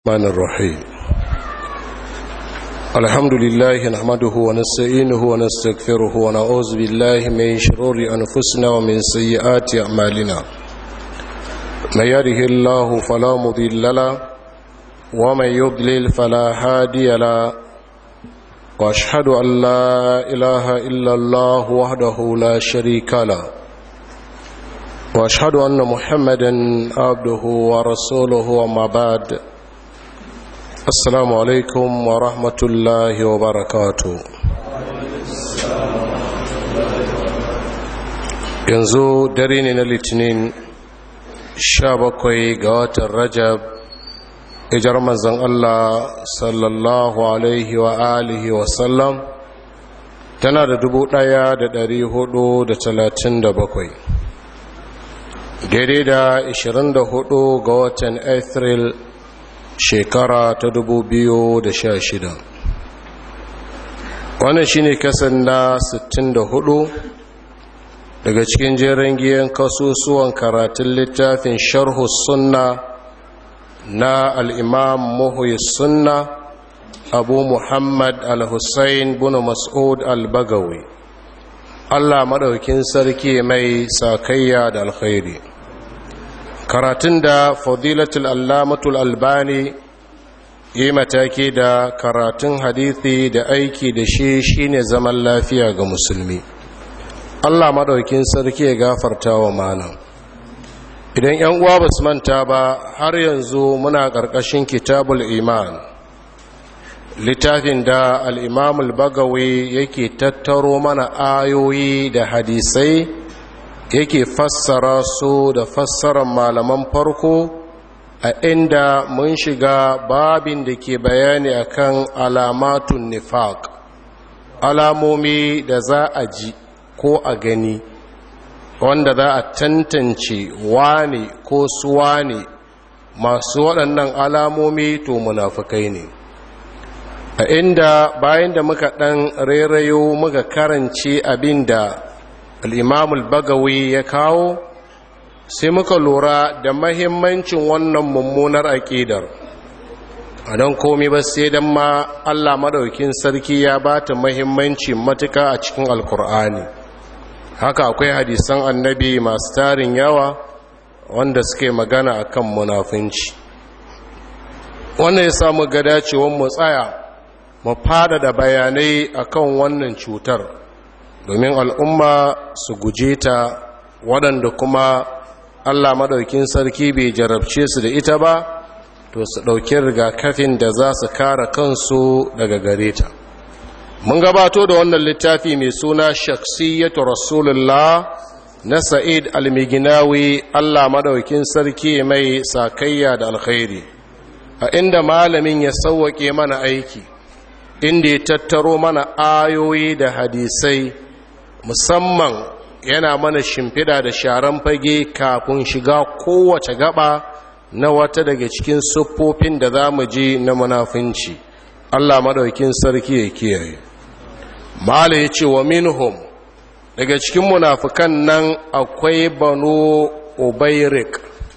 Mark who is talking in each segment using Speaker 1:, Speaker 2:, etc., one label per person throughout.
Speaker 1: الرحمن الرحيم الحمد لله نحمده ونستعينه ونستغفره ونعوذ بالله من شرور أنفسنا ومن سيئات أعمالنا من يره الله فلا مضل له ومن يضلل فلا هادي له واشهد أن لا إله إلا الله وحده لا شريك له واشهد أن محمدا عبده ورسوله وما بعد assalamu alaikum wa rahmatullahi wa barakatu yanzu dare ne na litinin sha bakwai ga watan rajab ijar manzan allah sallallahu alaihi wa alihi wa sallam tana da dubu daya da dari hudu da talatin da bakwai daidai da ishirin da hudu ga watan april shekara ta dubu biyu da sha shida. wannan shine kasan na sittin da hudu daga cikin jerin giyan kasusuwan karatun littafin sharhu sunna na al'imam muhuyi sunna abu muhammad al-hussein bin mas'ud al-bagawi allah maɗaukin sarki mai sakayya da alkhairi karatun da fadilatul allamatul albani yi mataki da karatun hadithi da aiki da shi shine zaman lafiya ga musulmi allah maɗaukin sarki ya gafarta wa malam idan yan uwa ba su manta ba har yanzu muna ƙarƙashin kitabul iman littafin da al'imamul bagawi yake tattaro mana ayoyi da hadisai yake fassara su da fassarar malaman farko a inda mun shiga babin da ke bayani akan alamatun nifaq alamomi da za a ji ko a gani wanda za a tantance wane ko suwane masu waɗannan alamomi to munafukai ne a inda bayan da muka ɗan rairayo muka karance abin da al'imamul bagawi ya kawo sai muka lura da mahimmancin wannan mummunar aƙidar a don komi ba sai don ma allah maɗaukin sarki ya ba ta mahimmanci matuka a cikin alkur'ani haka akwai hadisan annabi masu tarin yawa wanda suke magana a kan munafunci wannan ya samu gada cewon mu tsaya mu fada da bayanai akan wannan cutar domin al'umma su guje ta waɗanda kuma allah maɗaukin sarki bai jarabce su da ita ba to su ɗauki rigakafin da za su kara kansu daga gare ta mun gabato da wannan littafi mai suna shaksiyyatu rasulullah na sa'id almiginawi allah maɗaukin sarki mai sakayya da alkhairi a inda malamin ya sauwaƙe mana aiki inda ya tattaro mana ayoyi da hadisai musamman yana mana shimfiɗa da sharan fage kafin shiga kowace gaba na wata daga cikin siffofin da za mu ji na munafunci Allah maɗaukin sarki ya kiyaye mala ya ce wa minhum daga cikin munafukan nan akwai banu ubairik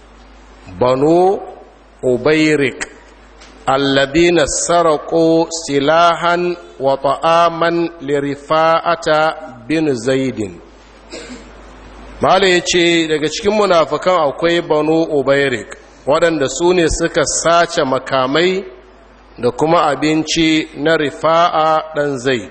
Speaker 1: banu ubairik alladina sarako silahan wa ta'aman lirifa'ata bin zaidin mala ya ce daga cikin munafukan akwai banu ubairik waɗanda su ne suka sace makamai da kuma abinci na rifa'a ɗan zaid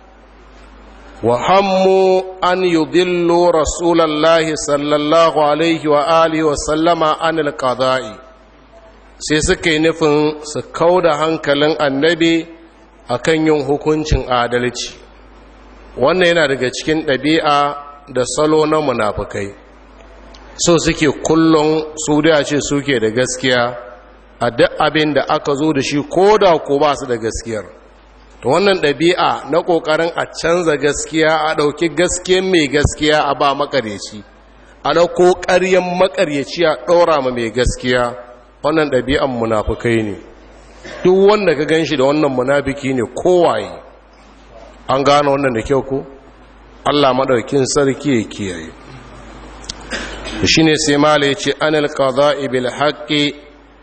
Speaker 1: wa hammu an yudillu rasulallahi sallallahu alaihi wa alihi wa sallama an alƙada'i sai suka yi nufin su kau da hankalin annabi akan yin hukuncin adalci wannan yana daga cikin ɗabi'a da salo na munafukai so suke kullum su da ce suke da gaskiya a duk abin da aka zo da shi ko da ko ba su da gaskiyar to wannan ɗabi'a na ƙoƙarin a canza gaskiya a ɗauki gaskiyar mai gaskiya a ba makaryaci a ɗauko ƙaryen makaryaci a ɗora ma mai gaskiya wannan ɗabi'an munafukai ne duk wanda ka gan shi da wannan munafiki ne kowaye an gano wannan da kyau ko Allah maɗaukin sarki ya kiyaye shi ne sai mala ya ce anil qada'i bil haqqi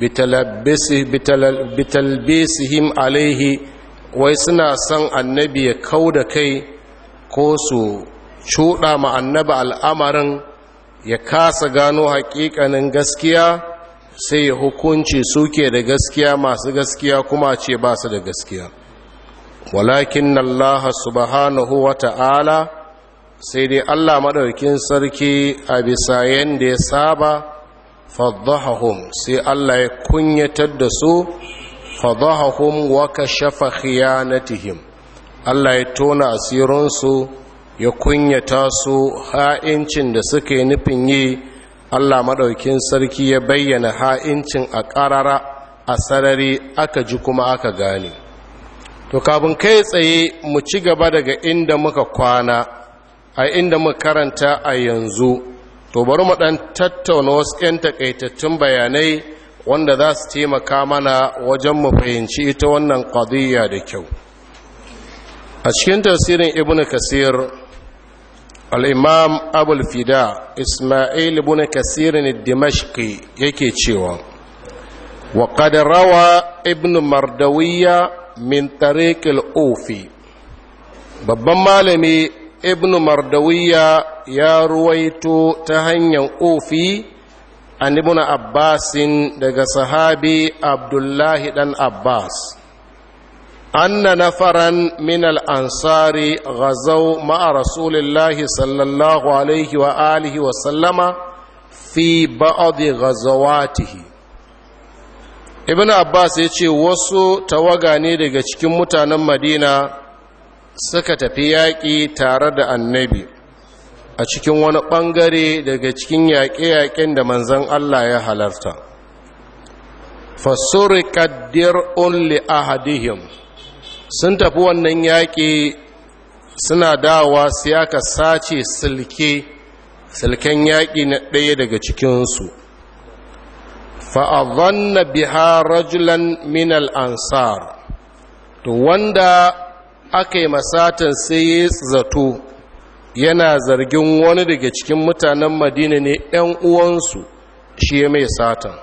Speaker 1: bitalbisihim alaihi wai suna son annabi ya kau da kai ko su cuɗa ma annabi al'amarin ya kasa gano haƙiƙanin gaskiya sai ya hukunci suke da gaskiya masu gaskiya kuma ce ba su da gaskiya walakin Allah subhanahu wa ta'ala sai dai Allah maɗaukin sarki a bisa yadda ya saba faddahahum sai Allah ya kunyatar da su faddahahum wa kashafa khiyanatihim Allah ya tona asirinsu ya kunyata su ha'incin da suka yi nufin yi Allah maɗaukin sarki ya bayyana ha'incin a ƙarara a sarari aka ji kuma aka gane to kafin kai tsaye mu ci gaba daga inda muka kwana a inda muka karanta a yanzu to bari mu ɗan tattauna wasu 'yan takaitattun bayanai wanda za su taimaka mana wajen mu fahimci ita wannan ƙadiyya da kyau a cikin tasirin ibn kasir al'imam abulfida ismail ibn kasirin dimashki yake cewa wa rawa ibn mardawiya min tariqil ofi babban malami ibn mardawiya ya ruwaito ta hanyar ofi an ibn abbasin daga sahabi abdullahi dan abbas أن نفرا من الأنصار غزوا مع رسول الله صلى الله عليه وآله وسلم في بعض غزواته ابن عباس yace wasu tawaga ne daga cikin mutanen Madina suka tafi yaƙi tare da annabi a cikin wani ɓangare daga cikin yaƙe-yaƙen da manzon Allah ya halarta fasurika dir'un li ahadihim sun tafi wannan yaƙi suna dawa sai aka sace silke silken yaƙi na ɗaya daga cikinsu fa'adhanna biha rajulan min ansar to wanda aka yi masatan sai ya zato yana zargin wani daga cikin mutanen madina ne ‘yan uwansu shi ya mai satan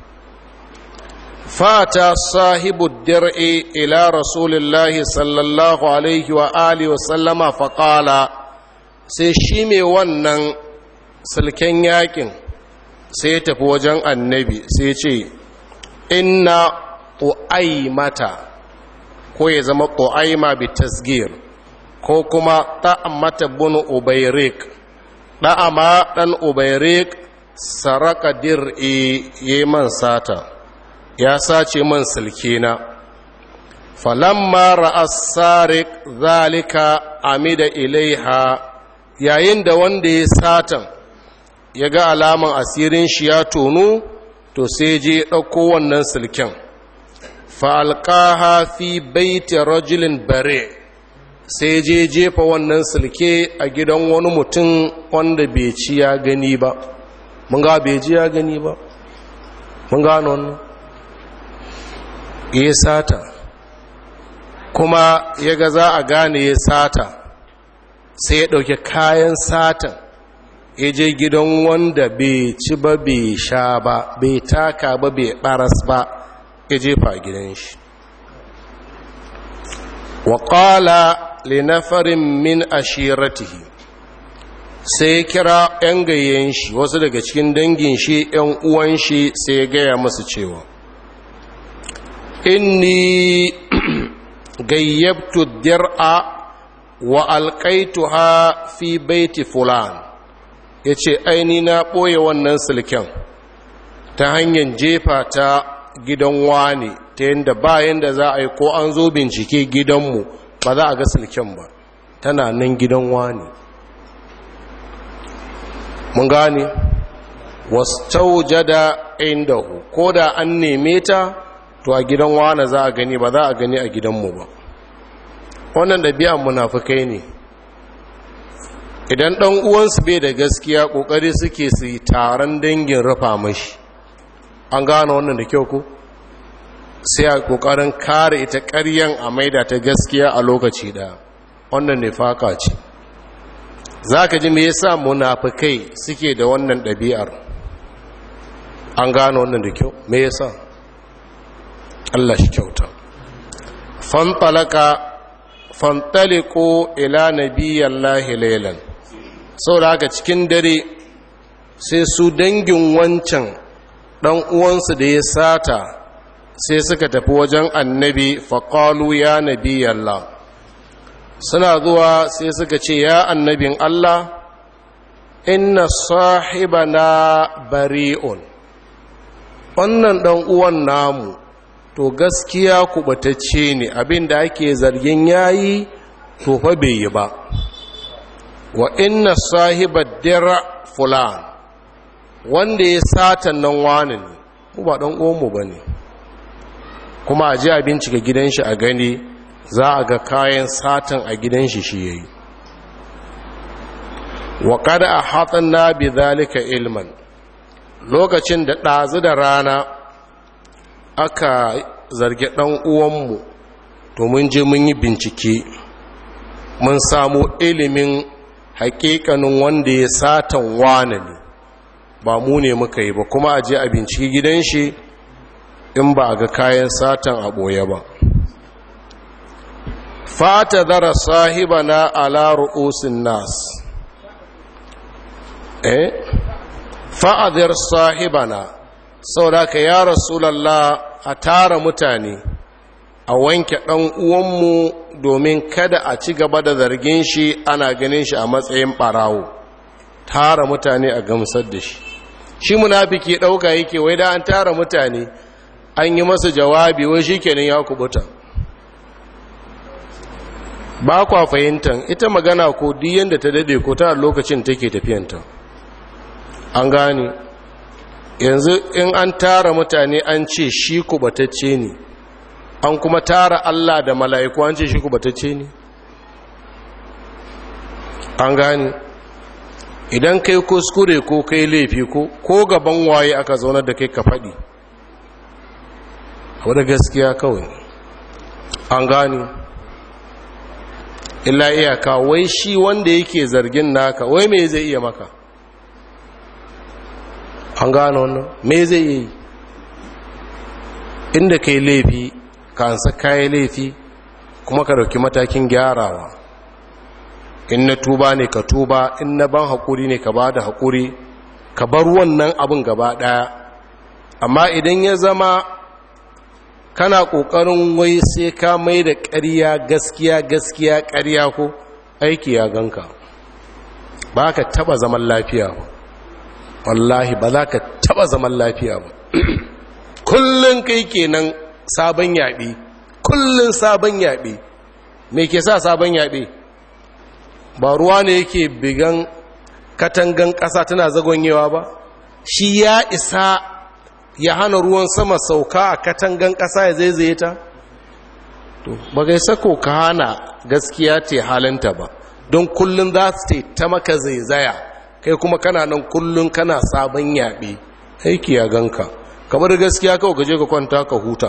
Speaker 1: fata sahibu dir'i ila rasulillahi sallallahu alaihi wa alihi wa sallama faƙala sai shi mai wannan silken yakin sai ya tafi wajen annabi sai ce inna mata ko ya zama ƙu'aima bi tasgir ko kuma ta'amata bin ubairik ɗa'ama ɗan ubairik saraka dir'i yi man sata ya sace man silkena falamma ra'as sarik zalika amida ilaiha yayin da wanda ya satan ya ga alaman asirin shi ya tonu to sai je ɗauko wannan silken fa'alƙaha fi baiti rajulin bare sai je jefa wannan silke a gidan wani mutum wanda bai ci ya gani ba mun ga bai ji ya gani ba mun gano wannan ya sata kuma ya ga za a gane ya sata sai ya ɗauki kayan satan ya je gidan wanda bai ci ba bai sha ba bai taka ba bai ɓaras ba ya jefa gidan shi wa ƙala linafarin min ashiratihi sai ya kira 'yan gayyen shi wasu daga cikin dangin shi 'yan uwan shi sai ya gaya masu cewa inni gayyabtu dir'a wa alƙaituha fi baiti fulan ya ce aini na ɓoye wannan silken ta hanyar jefa ta gidan wani ta yadda bayan da za a yi ko an zo bincike gidanmu ba za a ga silken ba tana nan gidan wani mun gane wastaujada indahu ko da an neme ta to a gidan wane za a gani ba za a gani a gidanmu ba wannan ɗabi'an munafukai ne idan ɗan uwansu bai da gaskiya ƙoƙari suke su yi taron dangin rufa mashi an gane wannan da kyau ku sai a ƙoƙarin kare ita ƙaryan a maida ta gaskiya a lokaci ɗaya wannan ne faka ce za ka ji me yasa munafukai suke da wannan ɗabi'ar an gane wannan da kyau me yasa Allah shi kyauta fantalaka fantaliku ila nabiyallahi laylan saboda haka cikin dare sai su dangin wancan dan uwansu da ya sata sai suka tafi wajen annabi faqalu ya nabiyallah suna zuwa sai suka ce ya annabin Allah inna sahibana bari'un wannan dan uwan namu to gaskiya kubatacce ne abinda ake zargin yayi to fa bai yi ba wa inna sahibar dira fulan wanda ya satan nan wani ne mu ba dan uwanmu ba ne kuma a ji a bincika gidan shi a gani za a ga kayan satan a gidan shi shi yayi wa kada a hatsan na bi zalika ilman lokacin da ɗazu da rana aka zargi ɗan uwanmu to mun je mun yi bincike mun samu ilimin hakikanin wanda ya satan wane ne ba mu ne muka yi ba kuma a je a binciki gidan shi in ba a ga kayan satan a ɓoye ba fata zara sahiba na ala ru'usin nas eh fa'adhir sahibana saboda ka ya rasulallah a tara mutane a wanke ɗan uwanmu domin kada a ci gaba da zargin shi ana ganin shi a matsayin ɓarawo tara mutane a gamsar da shi shi munafiki ɗauka yake wai da an tara mutane an yi masa jawabi wai shi kenan ya kubuta ba kwa fahimtar ita magana ko diyan da ta dade ko ta lokacin take tafiyanta an gane yanzu in an tara mutane an ce shi kubatacce ne an kuma tara Allah da mala'iku an ce shi kubatacce ne an gane idan kai kuskure ko kai laifi ko ko gaban waye aka zaunar da kai ka faɗi wadda gaskiya kawai an gane illa iyaka wai shi wanda yake zargin naka wai me zai iya maka an gano wannan me zai yi inda kai laifi ka ansa kayi laifi kuma ka dauki matakin gyarawa in na tuba ne ka tuba in na ban haƙuri ne ka ba da haƙuri ka bar wannan abin gaba ɗaya amma idan ya zama kana ƙoƙarin wai sai ka mai da ƙarya gaskiya gaskiya ƙarya ko aiki ya ganka ba ka taɓa zaman lafiya ba wallahi ba za ka taba zaman lafiya ba kullum kai kenan sabon yaɓe kullum sabon yaɓe me ke sa sabon yaɓe ba ruwa ne yake bigan katangan ƙasa tana zagonyewa ba shi ya isa ya hana ruwan sama sauka a katangan ƙasa ya zaizaye ta to ba gai sako ka hana gaskiya ce halinta ba don kullum za su ta maka zaizaya kai kuma kana nan kullum kana sabon yaɓe aiki ya ganka kamar gaskiya kawai gaje ka kwanta ka huta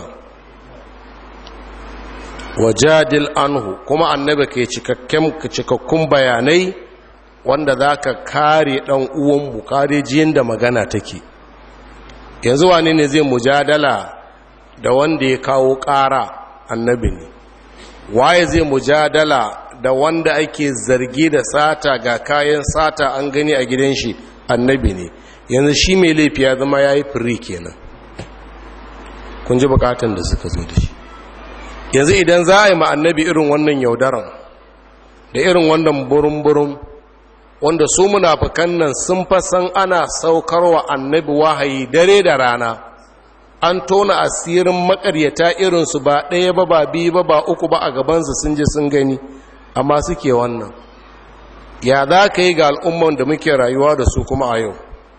Speaker 1: wajadil anhu kuma annabi ke cikakkun bayanai wanda za ka kare ɗan uwanmu kare jiyan da magana take yanzu wane ne zai mujadala da wanda ya kawo ƙara annabi ne waye zai mujadala da wanda ake zargi da sata ga kayan sata an gani a gidan shi annabi ne yanzu shi mai laifi ya zama ya yi firi kenan kun ji bukatan da suka zo da shi yanzu idan za a yi ma annabi irin wannan yaudaran da irin wannan burin-burin wanda su munafukan nan sun fasan ana saukarwa annabi wahayi dare da rana an tona asirin makaryata irinsu ba ɗaya ba ba biyu ba ba uku ba a gabansu sun ji sun gani amma suke wannan ya za ka yi ga al'umman da muke rayuwa da su kuma a yau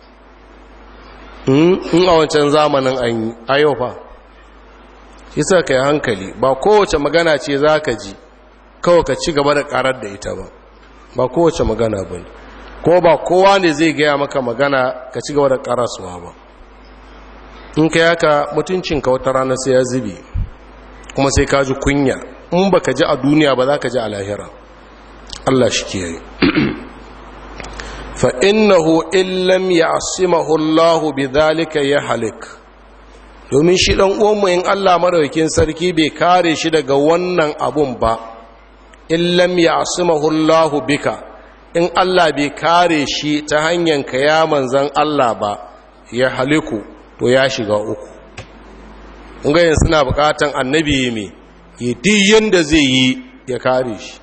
Speaker 1: in a wancan zamanin an yi a yau fa isa ka yi hankali ba kowace magana ce za ka ji kawai ka ci gaba da karar da ita ba ba kowace magana ba ne ko ba kowa ne zai gaya maka magana ka ci gaba da karasuwa ba in ka yaka mutuncinka wata rana sai ya zubi kuma sai ka ji kunya in ba ka ji a duniya ba za ka ji a lahira Allah shi kiyaye fa innahu illam ya'simahu Allah bidhalika ya halik domin shi ɗan uwanmu in Allah madaukakin sarki bai kare shi daga wannan abun ba in lam ya'simahullahu bika in Allah bai kare shi ta hanyar ka ya manzan Allah ba ya haliku to ya shiga uku ungayen suna bukatan annabi mai yi diyan da zai yi ya kare shi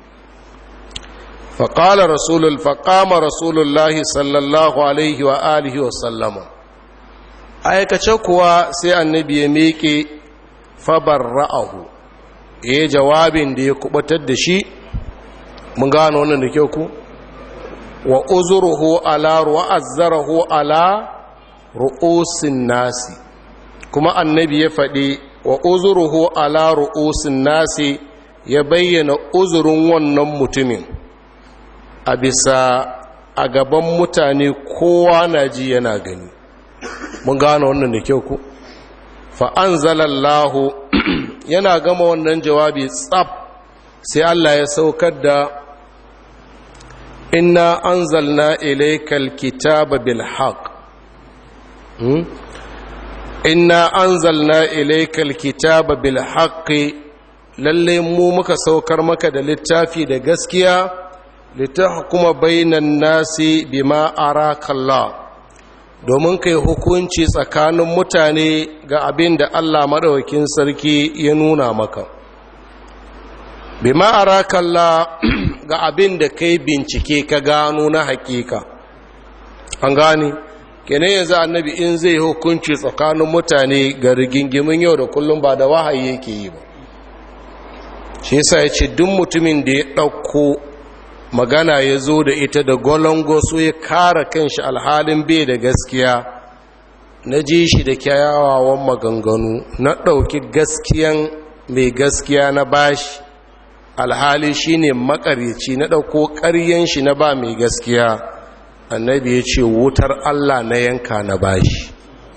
Speaker 1: faƙala rasulul faƙama rasulullahi sallallahu alaihi wa alihi wa sallama aikace kuwa sai annabi ya miƙe fabar ra'ahu ya yi jawabin da ya kubatar da shi mun gano wannan da kyau ku wa uzuruhu ala ru'azzarahu ala ru'usin nasi kuma annabi ya faɗi wa uzuruhu ala ru'usin nasi ya bayyana uzurin wannan mutumin a bisa a gaban mutane kowa na ji yana gani mun gano wannan da kyau ku fa'anzalallahu yana gama wannan jawabi tsab sai Allah ya saukar da inna anzalna ilaykal kitaba bil haqq inna anzalna ilaykal kitaba bil haqqi lalle mu muka saukar maka da littafi da gaskiya litahkuma bainan nasi bima arakallah domin kai hukunci tsakanin mutane ga abin da Allah madaukakin sarki ya nuna maka bima arakallah ga abin da kai bincike ka gano na hakika an gane kenan yanzu annabi in zai hukunci tsakanin mutane ga rigingimin yau da kullum ba da wahayi yake yi ba shi yasa ya ce duk mutumin da ya ɗauko magana ya zo da ita da golongoso ya kara kanshi alhalin bai da gaskiya na ji shi da kyawawan maganganu na ɗauki gaskiyan mai gaskiya na bashi alhali shine makaryaci na ɗauko ƙaryen shi na ba mai gaskiya annabi ya ce wutar Allah na yanka na bashi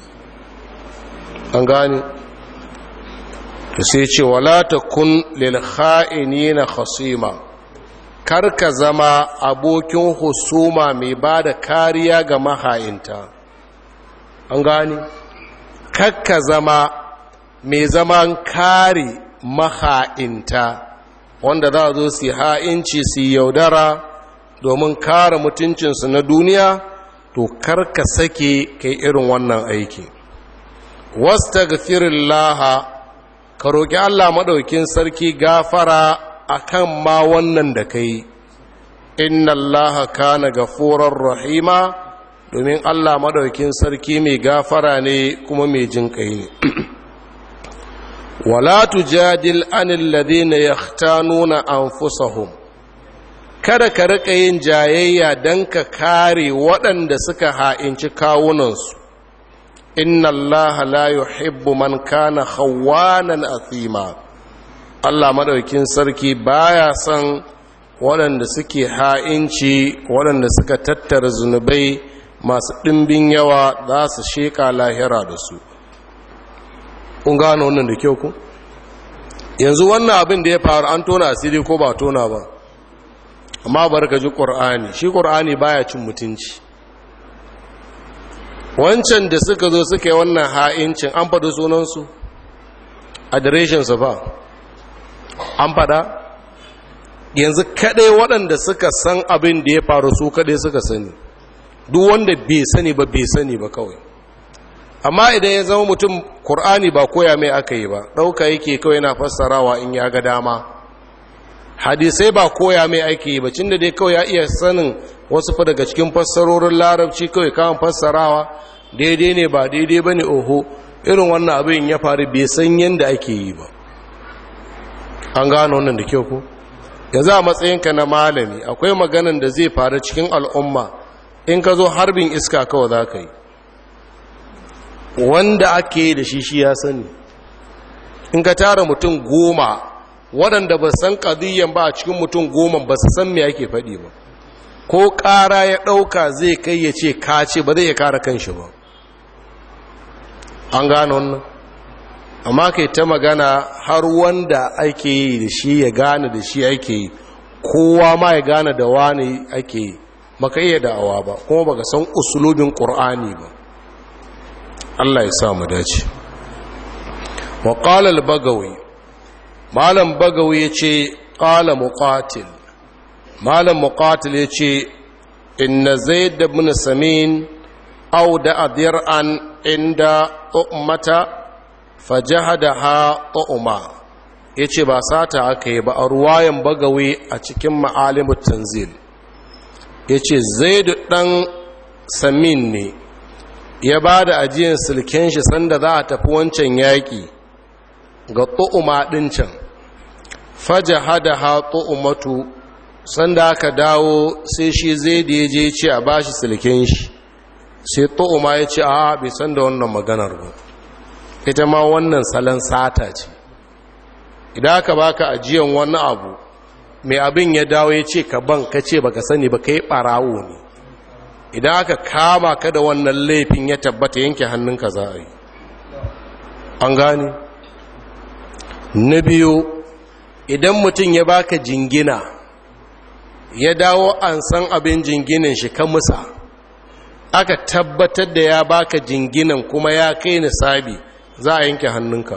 Speaker 1: an gani to sai ce wala takun lil kha'inina khasima karka zama abokin husuma mai ba da kariya ga maha'inta an gani karka zama mai zaman kare maha'inta wanda za a zo su ha'inci su yaudara domin kare mutuncinsu na duniya to karka sake kai irin wannan aiki wasta laha ka roƙi allah maɗaukin sarki gafara a kan ma wannan da ka yi inna allaha kana gafurar rahima domin allah maɗaukin sarki mai gafara ne kuma mai jin ƙai ne wala tujadil anil ladina yahtanuna anfusahum kada ka rika yin jayayya dan ka kare waɗanda suka ha'inci kawunansu inna allaha la yuhibbu man kana khawanan athima Allah madaukin sarki baya son waɗanda suke ha'inci waɗanda suka tattara zunubai masu ɗimbin yawa za su sheƙa lahira da su kun gano wannan da kyau ku yanzu wannan abin da ya faru an tona asiri ko ba tona ba amma bar ka ji ƙur'ani shi ƙur'ani baya cin mutunci wancan da suka zo suka yi wannan ha'incin an faɗi sunansu adireshinsu ba an faɗa yanzu kaɗai waɗanda suka san abin da ya faru su kaɗai suka sani duk wanda bai sani ba bai sani ba kawai amma idan ya zama mutum Kur'ani ba koya mai aka yi ba ɗauka yake kawai na fassarawa in ya ga dama hadisai ba koya mai ake yi ba cin da dai kawai ya iya sanin wasu fa daga cikin fassarorin larabci kawai kawai fassarawa daidai ne ba daidai ba ne oho irin wannan abin ya faru bai san yadda ake yi ba an gano wannan da kyau ko yanzu a matsayinka na malami akwai maganan da zai faru cikin al'umma in ka zo harbin iska kawai za ka yi wanda ake da shi shi ya sani in ka tara mutum goma waɗanda ba san ƙadiyyan ba a cikin mutum goma ba su san me ake faɗi ba ko ƙara ya ɗauka zai kai ya ce ka ce ba zai ya kara kanshi ba an gano wannan amma kai ta magana har wanda ake yi da shi ya gane da shi ake yi kowa ma ya gane da wani ake yi maka iya da'awa ba kuma baka san usulubin ƙur'ani ba Allah ya sa mu dace wa qala al-bagawi malam bagawi yace qala muqatil malam muqatil yace inna zaid ibn samin aw da adir'an inda ummata fajahadaha umma yace ba sata aka yi ba a ruwayan bagawi a cikin ma'alimut tanzil yace zaid dan samin ne ya ba da ajiyar silken shi sanda za a tafi wancan yaƙi ga tu'uma ɗin can faja hada ha tu'umatu sanda aka dawo sai shi zai da ya je ce a ba shi silken shi sai tu'uma ya ce a bai san da wannan maganar ba ita ma wannan salon sata ce idan aka baka ajiyan wani abu mai abin ya dawo ya ce ka ban ka ce baka sani ba ka yi ɓarawo ne idan aka kama ka da wannan laifin ya tabbata yanke hannunka za a yi an gane na biyu idan mutum ya baka jingina ya dawo an san abin jinginin shi ka musa aka tabbatar da ya baka jinginan kuma ya kai nisabi za a yanke hannunka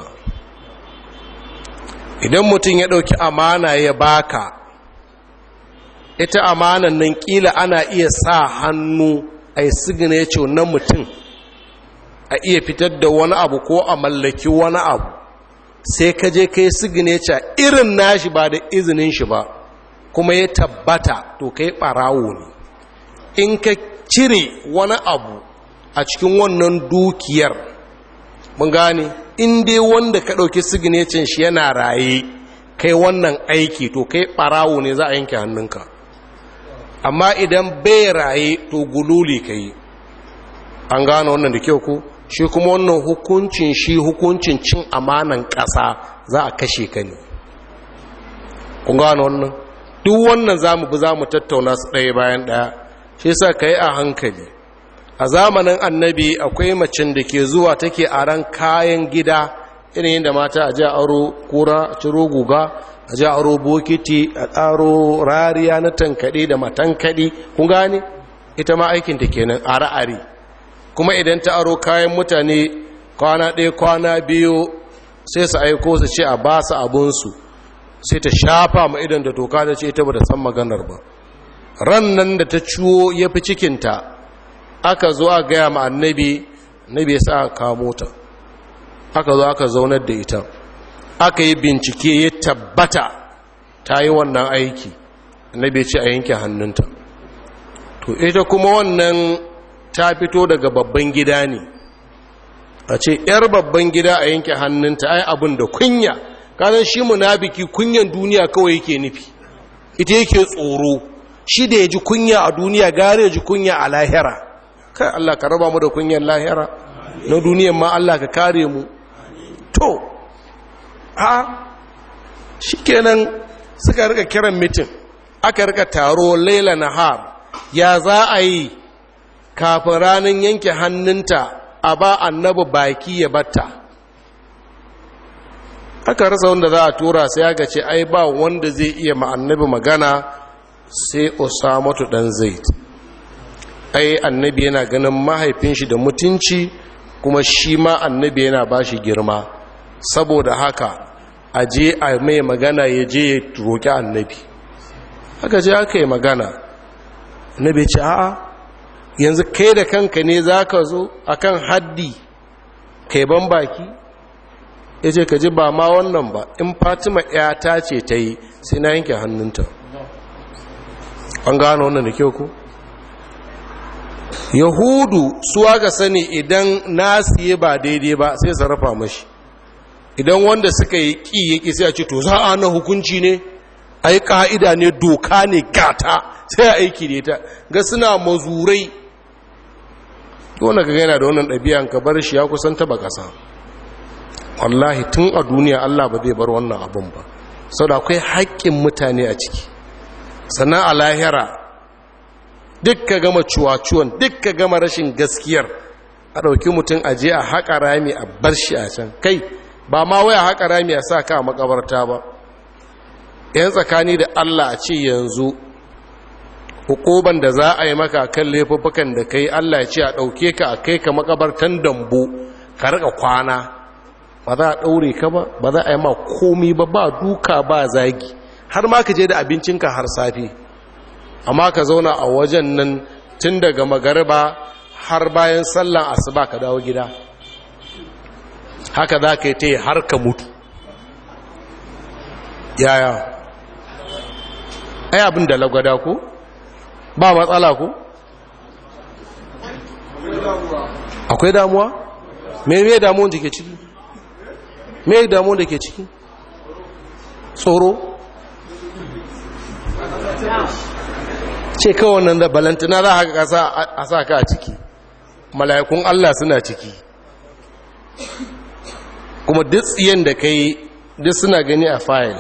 Speaker 1: idan mutum ya ɗauki amana ya baka ita amanan nan kila ana iya sa hannu a yi signature na mutum a iya fitar da wani abu ko a mallaki wani abu sai ka je ka yi signature irin nashi ba da izinin shi ba kuma ya tabbata to kai ɓarawo ne in ka cire wani abu a cikin wannan dukiyar mun gane in dai wanda ka ɗauki signature shi yana raye kai wannan aiki to kai ɓarawo ne za a yanke hannunka amma idan bai raye to gululi ka yi an gane wannan da kyau ko shi kuma wannan hukuncin shi hukuncin cin amanan ƙasa za a kashe ka ne kun gane wannan duk wannan za mu bi za mu tattauna su ɗaya bayan ɗaya shi sa ka yi a hankali a zamanin annabi akwai macin da ke zuwa take a ran kayan gida irin yadda mata a ji aro kura a ciro guga a ji aro bokiti a tsaro rariya na tankaɗe da matankaɗe kun gane ita ma aikinta kenan a ra'ari kuma idan ta aro kayan mutane kwana ɗaya kwana biyu sai su aiko su ce a ba su abinsu sai ta shafa ma idan da toka ta ce ita ba da san maganar ba ran nan da ta ciwo ya fi cikinta aka zo a gaya ma annabi annabi ya sa aka kamo ta aka zo aka zaunar da ita aka yi bincike ya tabbata ta yi wannan aiki annabi ya ce a yanke hannunta to ita kuma wannan ta fito daga babban gida ne a ce yar babban gida a yanke hannunta ai abin da kunya kanan shi munafiki kunyan duniya kawai yake nufi ita yake tsoro shi da ya ji kunya a duniya gare ya ji kunya a lahira kai Allah ka raba mu da kunyan lahira na duniyan ma Allah ka kare mu to a shikenan suka rika kiran mitin aka rika taro laila nahar ya za a yi kafin ranar yanke hannunta a ba annabi baki ya batta aka rasa wanda za a tura sai aka ce ai ba wanda zai iya ma annabi magana sai osamatu dan zaid ai annabi yana ganin mahaifin shi da mutunci kuma shi ma annabi yana ba shi girma saboda haka a je a mai magana ya je ya roƙi annabi aka je aka yi magana annabi ce a'a yanzu kai da kanka ne za ka zo a kan haddi kai ban baki ya ce ka ji ba ma wannan ba in fatima ta ce ta yi sai na yanke hannunta an gano wannan da kyau ku yahudu suwa ga sani idan nasiye ba daidai ba sai sarrafa mashi idan wanda suka yi ƙi ya ƙi sai a ce to za a na hukunci ne ai ka'ida ne doka ne gata sai a aiki da ita ga suna mazurai wanda ka gaina da wannan ɗabi'an ka bar shi ya kusan taba ƙasa wallahi tun a duniya allah ba zai bar wannan abin ba sau da akwai haƙƙin mutane a ciki sannan a lahira duk ka gama cuwa-cuwan duk ka gama rashin gaskiyar a ɗauki mutum a je a haƙa rami a bar shi a can kai ba ma waya haƙa rami a sa ka a makabarta ba yan tsakani da allah a ce yanzu hukuban da za a yi maka kan laifuffukan da kai allah ya ce a ɗauke ka a kai ka makabartan dambu ka rika kwana ba za a ɗaure ka ba ba za a yi ma komi ba ba duka ba zagi har ma ka je da abincinka har safe amma ka zauna a wajen nan tun daga magariba har bayan sallan asuba ka dawo gida haka za ka yi ta yi har ka mutu yaya ai abin da lagwada ku ba matsala ku akwai damuwa me me damuwan da ke ciki me damuwan da ke ciki tsoro ce kawai nan da balantana za a sa ka a ciki mala'ikun Allah suna ciki kuma duk tsiyen da ka yi duk suna gani a fayil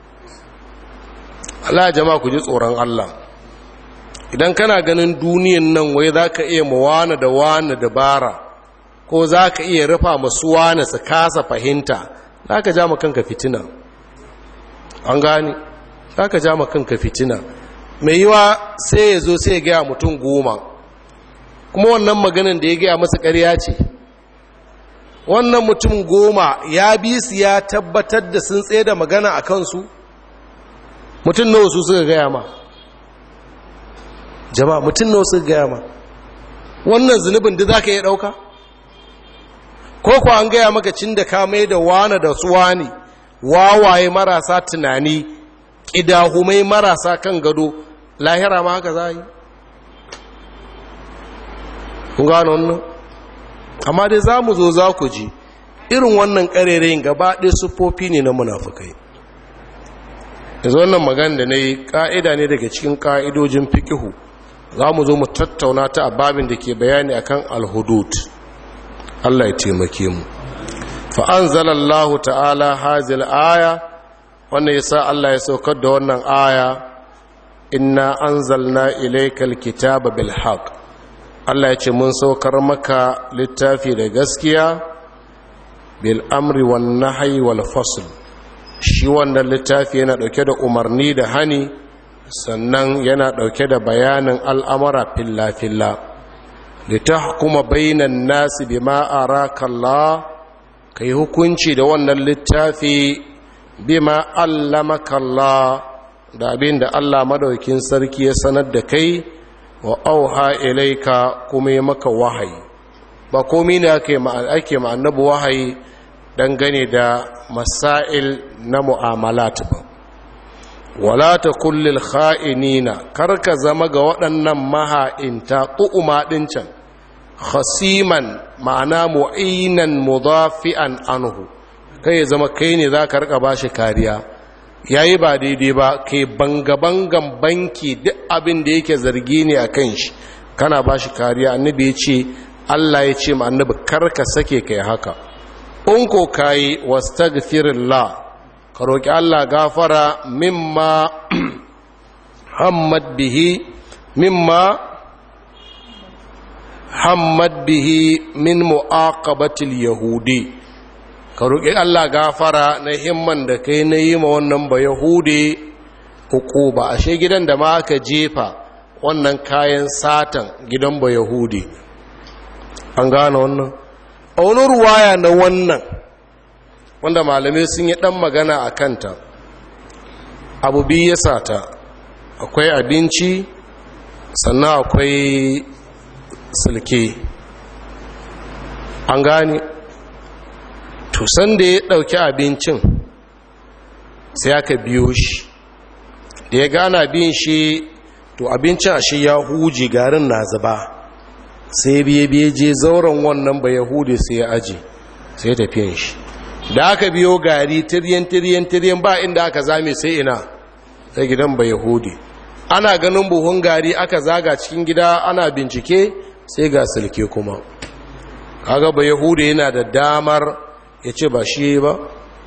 Speaker 1: Allah jama'a ku ji tsoron Allah idan kana ganin duniyan nan wai za ka iya mawana da wani dabara ko za ka iya rufa masu wani su kasa fahimta za ka ja kanka fitina an gani za ka ja kanka fitina mai yiwa sai ya zo sai ya gaya mutum goma kuma wannan maganin da ya gaya masa ƙarya ce wannan mutum goma ya bi su ya tabbatar da sun tsaye da magana a kansu mutum nawa su suka gaya ma jama'a mutum nawa suka gaya ma wannan zunubin da za ka iya ɗauka ko kuwa an gaya maka cin da ka mai da wane da su wani wawaye marasa tunani ƙidahumai marasa kan gado lahira ma haka za yi kun gano wannan amma dai za mu zo za ku ji irin wannan ƙarerayin gaba ɗaya siffofi ne na munafukai yanzu wannan magana da na yi ƙa'ida ne daga cikin ƙa'idojin fikihu za mu zo mu tattauna ta a babin da ke bayani akan alhudud Allah ya taimake mu fa'an zalallahu ta'ala hazil aya wannan ya sa Allah ya saukar da wannan aya inna an zalna ilaikal kitaba bil haq Allah ya ce mun saukar maka littafi da gaskiya bil amri wan nahyi wal fasl shi wannan littafi yana dauke da umarni da hani sannan yana dauke da bayanin al'amara filla filla litahkuma bainan nasi bima araka Allah kai hukunci da wannan littafi bima allamaka Allah da abin da Allah madaukin sarki ya sanar da kai wa auha ilaika kuma yi maka wahayi ba komi ne ake ma annabi wahayi dangane da masail na mu'amalat ba wala ta kullil kha'inina karka zama ga waɗannan maha'inta ƙu'uma ɗin can khasiman ma'ana mu'inan mudafi'an anhu kai zama kai ne za ka rika bashi kariya yayi ba daidai ba kai banga-bangan banki duk abin da yake zargi ne a kan shi kana bashi kariya annabi ya ce Allah ya ce ma annabi karka sake kai haka in ko kayi wastaghfirullah ka roki Allah gafara mimma hammad bihi mimma hammad bihi min mu'aqabatil yahudi ka roki Allah gafara na himman da kai na yi ma wannan ba yahudi hukuba ashe gidan da ma aka jefa wannan kayan satan gidan ba yahudi an gane wannan a wani ruwaya na wannan wanda malamai sun yi ɗan magana a kanta abu biyu ya sata akwai abinci sannan akwai silke an gane tusan da ya ɗauki abincin sai aka biyo shi da ya gana bin shi to abincin a shi ya huji garin na zuba sai biye biye je zauren wannan ba yahudi sai ya aji sai ya tafiyan shi da aka biyo gari tiryan tiryan tiryan ba inda aka zame sai ina sai gidan ba yahudi ana ganin buhun gari aka zaga cikin gida ana bincike sai ga silke kuma kaga ba yahudi yana da damar ya ce ba shi ba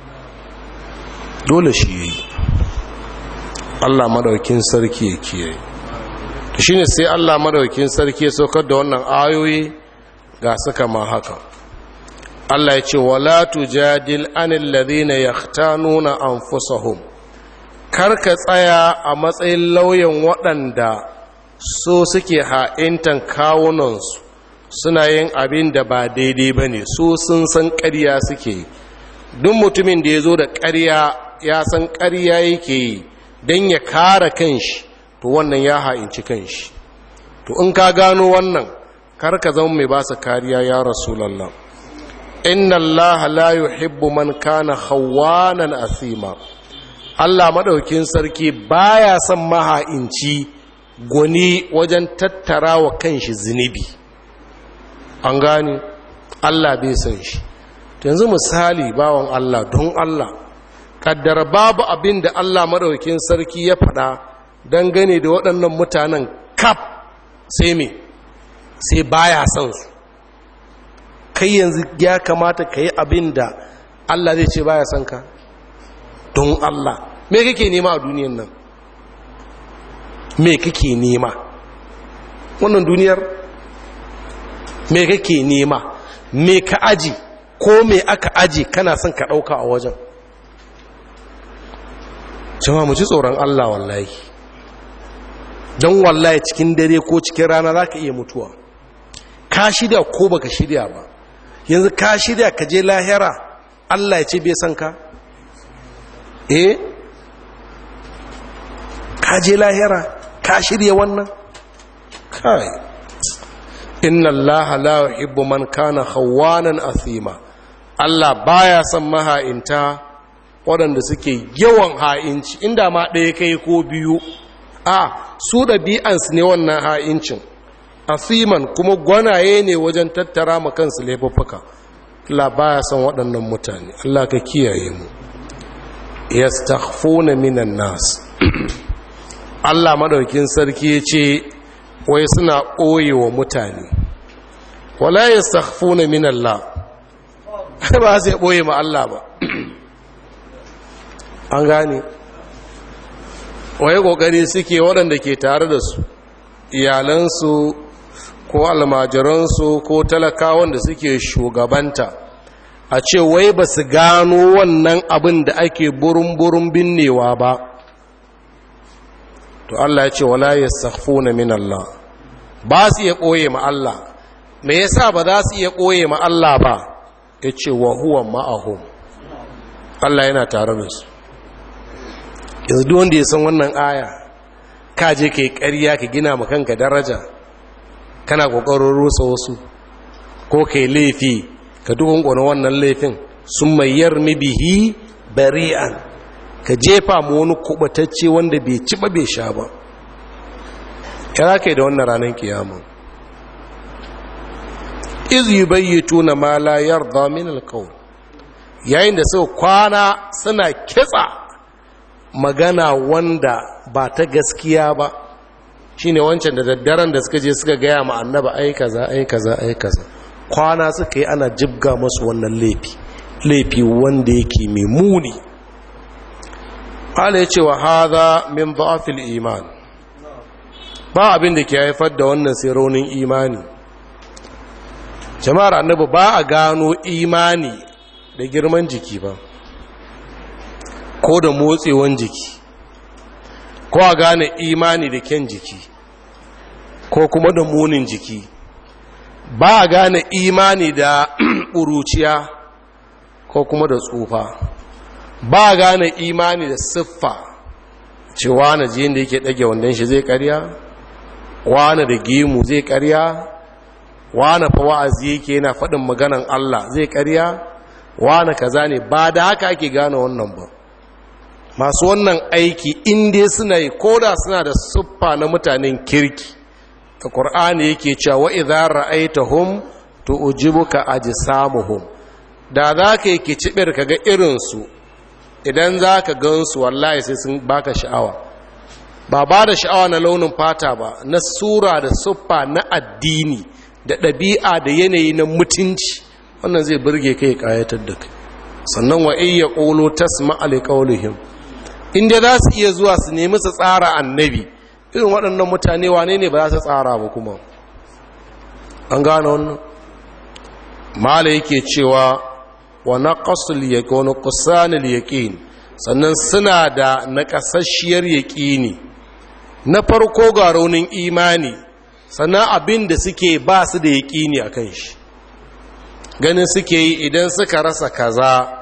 Speaker 1: dole shi yi Allah madaukin sarki ya kiyaye shi ne sai Allah madaukin sarki ya saukar da wannan ayoyi ga suka ma haka Allah ya ce wala tujadil anil ladhina yahtanuna anfusahum karka tsaya a matsayin lauyan waɗanda so suke ha'intan kawunansu suna yin abin da ba daidai ba ne so sun san ƙarya suke duk mutumin da ya zo da ƙarya ya san ƙarya yake yi don ya kare kanshi to wannan ya ha'inci kanshi to in ka gano wannan kar ka zama mai ba su kariya ya rasulallah inna allaha la yuhibbu man kana khawanan asima Allah madaukin sarki baya son maha'inci gwani wajen tattara wa kanshi zunubi an gane Allah bai son shi yanzu misali bawan Allah don Allah kaddara babu abin da Allah madaukin sarki ya faɗa dangane da waɗannan mutanen kaf sai me sai baya son su kai yanzu ya kamata ka yi abin da Allah zai ce baya son ka don Allah me kake nema a duniyan nan me kake nema wannan duniyar me kake nema me ka aji ko me aka aji kana son ka ɗauka a wajen jama mu ji tsoron Allah wallahi don wallahi cikin dare ko cikin rana za ka iya mutuwa ka shirya ko baka shirya ba yanzu ka shirya ka je lahira Allah ya ce bai san ka eh ka je lahira ka shirya wannan kai inna allaha la yuhibbu man kana khawanan athima Allah baya son maha'inta waɗanda suke yawan ha'inci inda ma ɗaya kai ko biyu a su ɗabi'ansu ne wannan ha'incin asiman kuma gwanaye ne wajen tattara ma kansu laifuffuka Allah baya son waɗannan mutane Allah ka kiyaye mu yastakhfuna minan nas Allah madaukin sarki ya ce wai suna ɓoye wa mutane wala yastakhfuna min Allah ba sai ɓoye ma Allah ba an gane wai ƙoƙari suke waɗanda ke tare da su iyalansu ko almajiransu ko talakawan da suke shugabanta a ce wai ba su gano wannan abin da ake burin-burin binnewa ba to Allah ya ce wala yastakhfuna min Allah ba su iya koye ma Allah me yasa ba za su iya koye ma Allah ba yace wa huwa ma'ahum Allah yana tare da su yanzu duk wanda ya san wannan aya ka je kai ƙarya ka gina ma kanka daraja kana kokarin rusa wasu ko kai laifi ka dukkan wannan laifin sun mai yarmi bihi bari'an ka jefa mu wani kubatacce wanda bai ci ba bai sha ba kira kai da wannan ranar kiyama iz yubayyituna ma la yarda min alqawl yayin da sau kwana suna kitsa magana wanda ba ta gaskiya ba shine wancan da daddaren da suka je suka gaya ma annaba ai kaza ai kaza ai kaza kwana suka yi ana jibga masu wannan laifi laifi wanda yake mai muni Allah ya ce wa haza min dhafil iman ba abin da ke haifar da wannan sai raunin imani jama'ar annabi ba a gano imani da girman jiki ba ko da motsewan jiki ko a gane imani da kyan jiki ko kuma da munin jiki ba a gane imani da ƙuruciya ko kuma da tsufa ba gane imani da siffa ce wane jiyin da yake ɗage wandon shi zai karya wane da gemu zai karya wane fa wa'azi yake yana faɗin maganan Allah zai karya wane kaza ne ba da haka ake gane wannan ba masu wannan aiki inda suna yi koda suna da siffa na mutanen kirki da ƙur'ani yake cewa wa idza ra'aitahum tu'jibuka ajsamuhum da za ka yi kicibir ka ga irinsu idan za ka gansu wallahi sai sun baka sha'awa ba ba da sha'awa na launin fata ba na sura da siffa na addini da ɗabi'a da yanayi na mutunci wannan zai burge kai kayatar da kai sannan wa iya ƙolo tasma alƙaulihim inda za su iya zuwa su nemi su tsara annabi irin waɗannan mutane wane ne ba za su tsara ba kuma an gane wannan mala yake cewa wa naqasul yaqin wa nuqsanul yaqin sannan suna da naƙasasshiyar yaƙini na farko ga raunin imani sannan abin da suke ba su da yaƙini akan shi ganin suke yi idan suka rasa kaza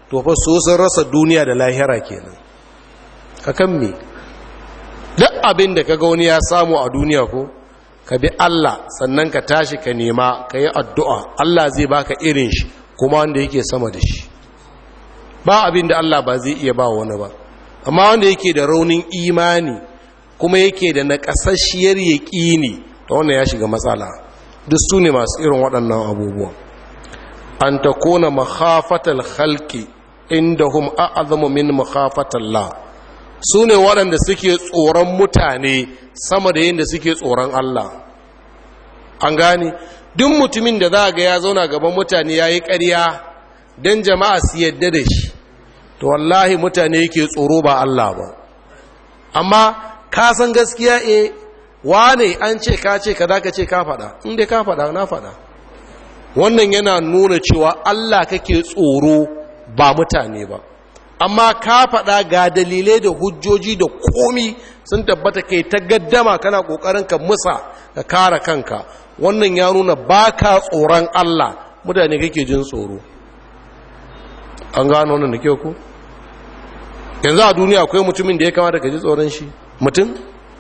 Speaker 1: to fa so sun rasa duniya da lahira kenan akan me duk abin da kaga wani ya samu a duniya ko ka bi Allah sannan ka tashi ka nema ka yi addu'a Allah zai baka irin shi kuma wanda yake sama da shi ba abin da Allah ba zai iya ba wani ba amma wanda yake da raunin imani kuma yake da naƙasasshiyar yaƙini ta wannan ya shiga matsala duk su ne masu irin waɗannan abubuwan an ta kona makhafatal halki inda hum a'azamu min makhafatallah su ne waɗanda suke tsoron mutane sama da yadda suke tsoron Allah an gane duk mutumin da za ga ya zauna gaban mutane ya yi ƙarya don jama'a su yadda da shi to wallahi mutane yake tsoro ba Allah ba amma ka san gaskiya e wane an ce ka ce ka ka ce ka faɗa inda ka faɗa na faɗa wannan yana nuna cewa Allah kake tsoro ba mutane ba amma ka faɗa ga dalilai da hujjoji da komi sun tabbata kai ta gaddama kana ƙoƙarin ka musa ka kare kanka wannan ya nuna ba ka tsoron Allah mutane kake jin tsoro an gano wannan da kyau ku yanzu a duniya akwai mutumin da ya kamata ka ji tsoron shi mutum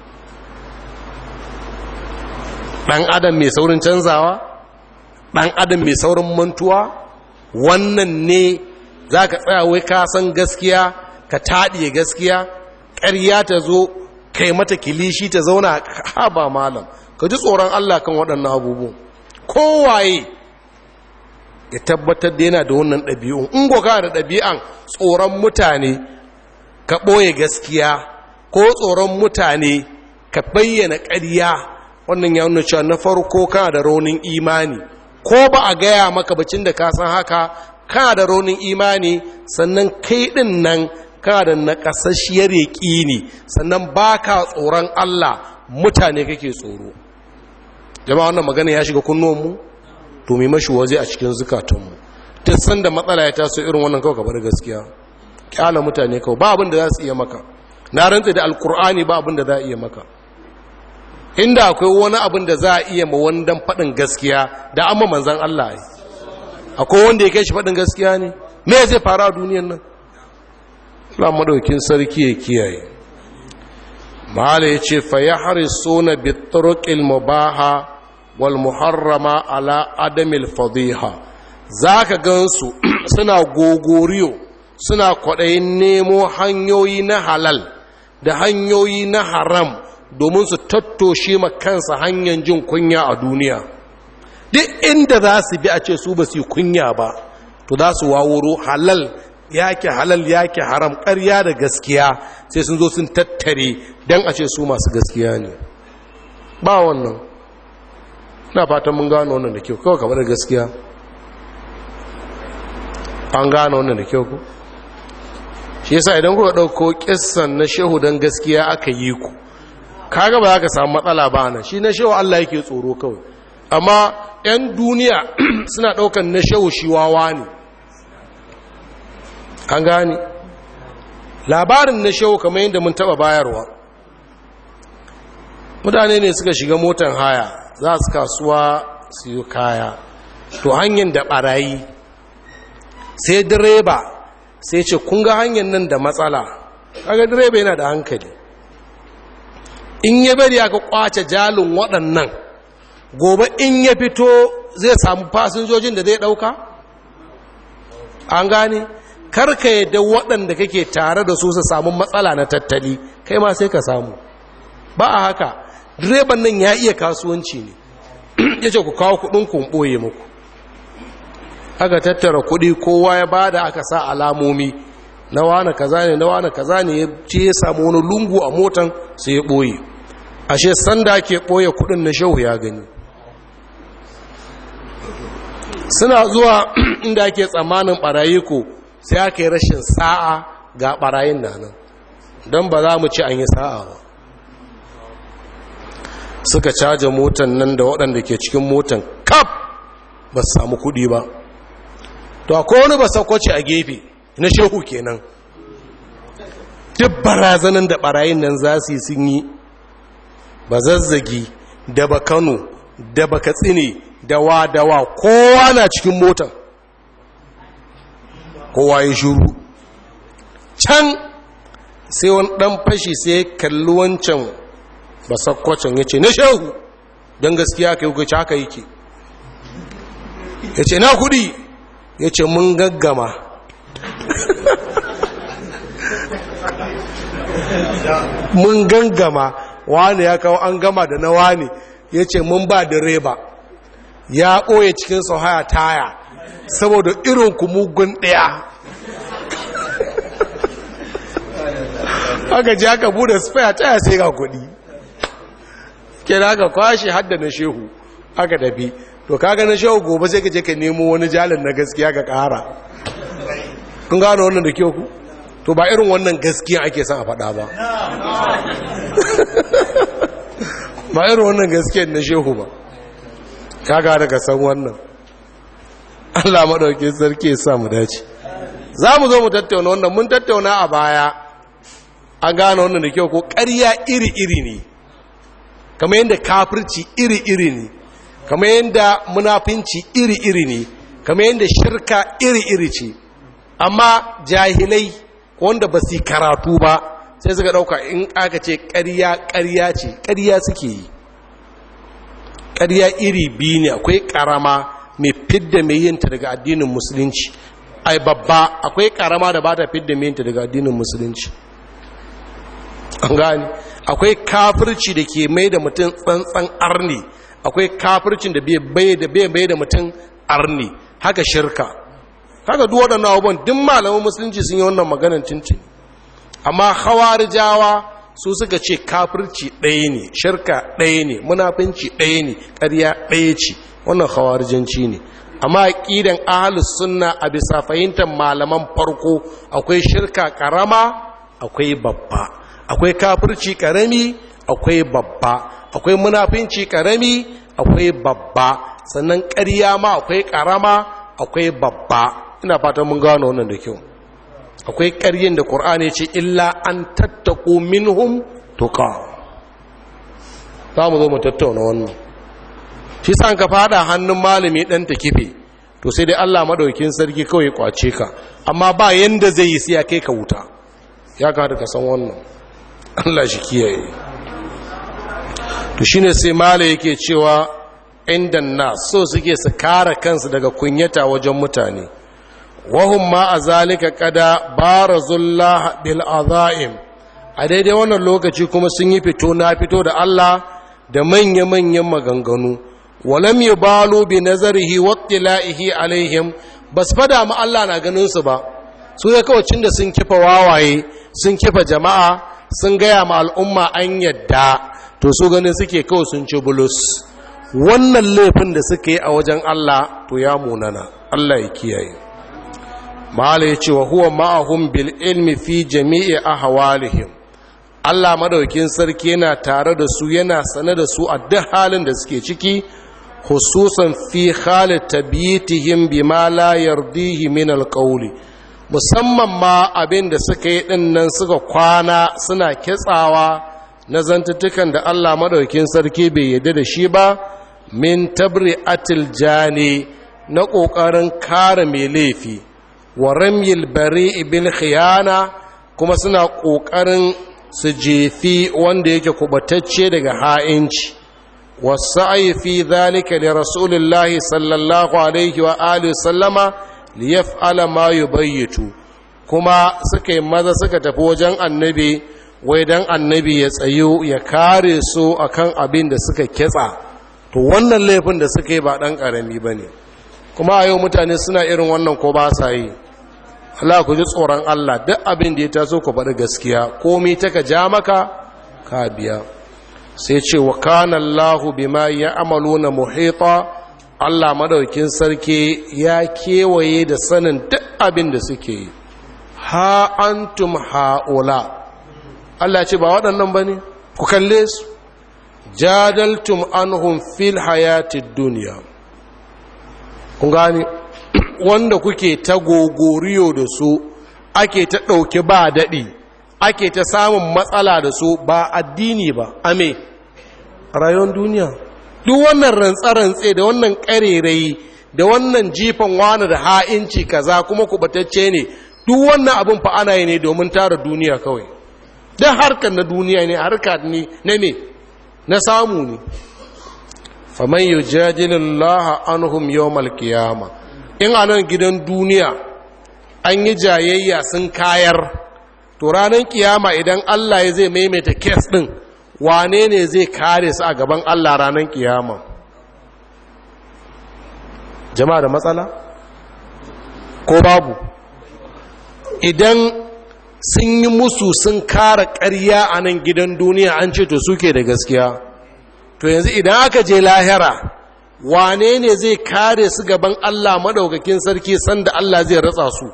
Speaker 1: ɗan adam mai saurin canzawa ɗan adam mai saurin mantuwa wannan ne za ka tsaya wai ka san gaskiya ka taɗiye gaskiya ƙarya ta zo kai mata kilishi ta zauna haɓa malam ka ji tsoron Allah kan waɗannan abubuwan kowaye ya tabbatar da yana da wannan ɗabi'un in goka da ɗabi'an tsoron mutane ka ɓoye gaskiya ko tsoron mutane ka bayyana ƙarya wannan ya nuna cewa na farko kana da raunin imani ko ba a gaya maka bacin da ka san haka kana da raunin imani sannan kai ɗin nan kana da naƙasasshiyar yaƙini sannan ba ka tsoron Allah mutane kake tsoro jama'a wannan magana ya shiga kunnuwanmu to mai mashi waje a cikin zukatunmu ta sanda matsala ya taso irin wannan kawai kabar gaskiya kyala mutane kawai ba abin da za su iya maka na rantsa da alkur'ani ba abin da za a iya maka inda akwai wani abin da za a iya ma wandan faɗin gaskiya da amma manzan Allah ya akwai wanda ya kai shi faɗin gaskiya ne me zai fara a duniyan nan Allah madaukin sarki ya kiyaye mahala ya ce fa ya harisuna bi turuqil mubaha wal muharrama ala adamil fadiha zaka gansu suna gogoriyo suna kwaɗayin nemo hanyoyi na halal da hanyoyi na haram domin su tattoshe ma kansa hanyar jin kunya a duniya duk inda za su bi a ce su ba su yi kunya ba to za su wawuro halal yake halal yake haram ƙarya da gaskiya sai sun zo sun tattare don a ce su masu gaskiya ne ba wannan na fatan mun gano wannan da kyau kawai kamar da gaskiya an gano wannan da kyau ku shi yasa idan kuka ɗauko kissan na shehu don gaskiya aka yi ku kaga ba za ka samu matsala ba nan shi na shehu Allah yake tsoro kawai amma 'yan duniya suna ɗaukan na shehu shi wawa ne an gani labarin na shehu kamar yadda mun taɓa bayarwa mutane ne suka shiga motan haya za su kasuwa su yi kaya to hanyar da ɓarayi sai direba sai ce kun ga hanyar nan da matsala kaga direba yana da hankali in ya bari aka kwace jalin waɗannan gobe in ya fito zai samu fasinjojin da zai ɗauka an gane karka yadda waɗanda kake tare da su su samu matsala na tattali kai ma sai ka samu ba a haka direban nan ya iya kasuwanci ne ya ce ku kawo kuɗin kun ɓoye muku aka tattara kuɗi kowa ya bada aka sa alamomi na wane kaza ne na wane kaza ne ya ce ya samu wani lungu a motan sai ya ɓoye ashe sanda ake ɓoye kuɗin na shehu ya gani suna zuwa inda ake tsammanin ɓarayi ko sai aka yi rashin sa'a ga ɓarayin na nan don ba za mu ci an yi sa'a ba suka caja motan nan da waɗanda ke cikin motan kaf ba su samu kuɗi ba to akwai wani ba sakwace a gefe na shehu kenan duk barazanin da barayin nan za su yi sun yi ba zazzagi da ba kano da ba katsine da wa da wa kowa na cikin motan kowa ya shuru can sai wani ɗan fashi sai ya kalli wancan basakwacin ya ce na shehu don gaskiya ka yi kuka haka yake ya ce na kudi ya ce mun gaggama mun gangama wani ya kawo an gama da na wani ya ce mun ba direba ya ɓoye cikin haya taya saboda irin mugun ɗaya aka ji aka bude spare taya sai ga kuɗi kira aka kwashe hadda na shehu aka tafi to kaga na shehu gobe sai ka je ka nemo wani jalin na gaskiya ka ƙara kun gano wannan da kyau ku to ba irin wannan gaskiya ake son a faɗa ba ba irin wannan gaskiyar na shehu ba kaga daga san wannan Allah maɗauki sarki ya sa mu dace za mu zo mu tattauna wannan mun tattauna a baya an gane wannan da kyau ko ƙarya iri-iri ne kamar yadda kafirci iri-iri ne kamar yadda munafinci iri-iri ne kamar yadda shirka iri-iri ce amma jahilai wanda ba su karatu ba sai suka ɗauka in aka ce ƙarya ƙarya ce ƙarya suke yi ƙarya iri biyu ne akwai ƙarama mai fidda mai yinta daga addinin musulunci ai babba akwai ƙarama da ba ta fidda mai yinta daga addinin musulunci an gani akwai kafirci da ke mai da mutum tsantsan arni akwai kafircin da bai bai da mutum arni haka shirka haka duk waɗannan abubuwan duk malaman musulunci sun yi wannan maganar cincin amma hawarijawa su suka ce kafirci ɗaya ne shirka ɗaya ne munafinci ɗaya ne ƙarya ɗaya ce wannan hawarijanci ne amma aƙidan ahalus sunna a bisa fahimtar malaman farko akwai shirka ƙarama akwai babba akwai kafirci ƙarami akwai babba akwai munafinci ƙarami akwai babba sannan ƙarya ma akwai ƙarama akwai babba ina fatan mun gano wannan da kyau akwai ƙaryin da ƙur'ani ce illa an tattaku minhum tuka za mu zo mu tattauna wannan shi san ka fada hannun malami ɗan ta kife to sai dai allah maɗaukin sarki kawai ya kwace ka amma ba yanda zai yi sai ya kai ka wuta ya ka ka san wannan allah shi kiyaye to shine sai mala yake cewa inda na so suke su kare kansu daga kunyata wajen mutane wahum ma a zalika kada barazullah bil azaim a daidai wannan lokaci kuma sun yi fito na fito da Allah da manya-manyan maganganu walam yubalu bi nazarihi wattila'ihi alaihim bas fada ma Allah na ganin su ba su ya kawai da sun kifa wawaye sun kifa jama'a sun gaya ma al'umma an yadda to su ganin suke kawai sun ci bulus wannan laifin da suka yi a wajen Allah to ya munana Allah ya kiyaye mala ya ce wa huwa ma'ahum bil ilmi fi jami'i ahwalihim Allah madaukin sarki yana tare da su yana sane da su a duk halin da suke ciki hususan fi halit tabitihim bima la yardihi min alqawli musamman ma abin da suka yi din nan suka kwana suna kitsawa na zantattukan da Allah madaukin sarki bai yarda da shi ba min tabri'atil jani na ƙoƙarin kare mai laifi wa ramyil bari bil khiyana kuma suna ƙoƙarin su jefi wanda yake kubatacce daga ha'inci wasu fi zalika da rasulullahi sallallahu alaihi wa alihi sallama liyaf'ala ma yubayyitu kuma suka yi maza suka tafi wajen annabi wai dan annabi ya tsayo ya kare su akan abin da suka ketsa to wannan laifin da suka yi ba dan karami bane kuma a yau mutane suna irin wannan ko ba sa yi Allah ku ji tsoron Allah duk abin da ya taso ku faɗi gaskiya komai taka ja maka ka biya sai ce wa kana Allahu bima ya'maluna muhita Allah madaukin sarki ya kewaye da sanin duk abin da suke yi ha antum haula Allah ce ba waɗannan bane ku kalle su jadaltum anhum fil hayatid dunya kun gani wanda kuke ta gogoriyo da su ake ta ɗauki ba daɗi ake ta samun matsala da su ba addini ba ame rayuwar duniya duk wannan rantsa-rantse da wannan ƙarerai da wannan jifan wani da ha'inci kaza kuma kubatacce ne duk wannan abin fa ana yi ne domin tara duniya kawai don harkar na duniya ne harkar ne na me na samu ne faman yi jajilin laha anhum yawmal kiyama in a nan gidan duniya an yi jayayya sun kayar to ranar kiyama idan allah ya zai maimaita kes din wane ne zai kare su a gaban allah ranar kiyama jama'a da matsala ko babu idan sun yi musu sun kara ƙarya a nan gidan duniya an ce to suke da gaskiya to yanzu idan aka je lahira wane ne zai kare su gaban Allah madaukakin sarki sanda Allah zai ratsa su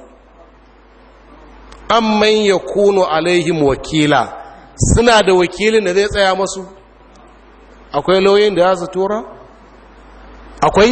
Speaker 1: amman ya kuno alaihim wakila suna da wakilin da zai tsaya masu akwai lauyin da za su tura akwai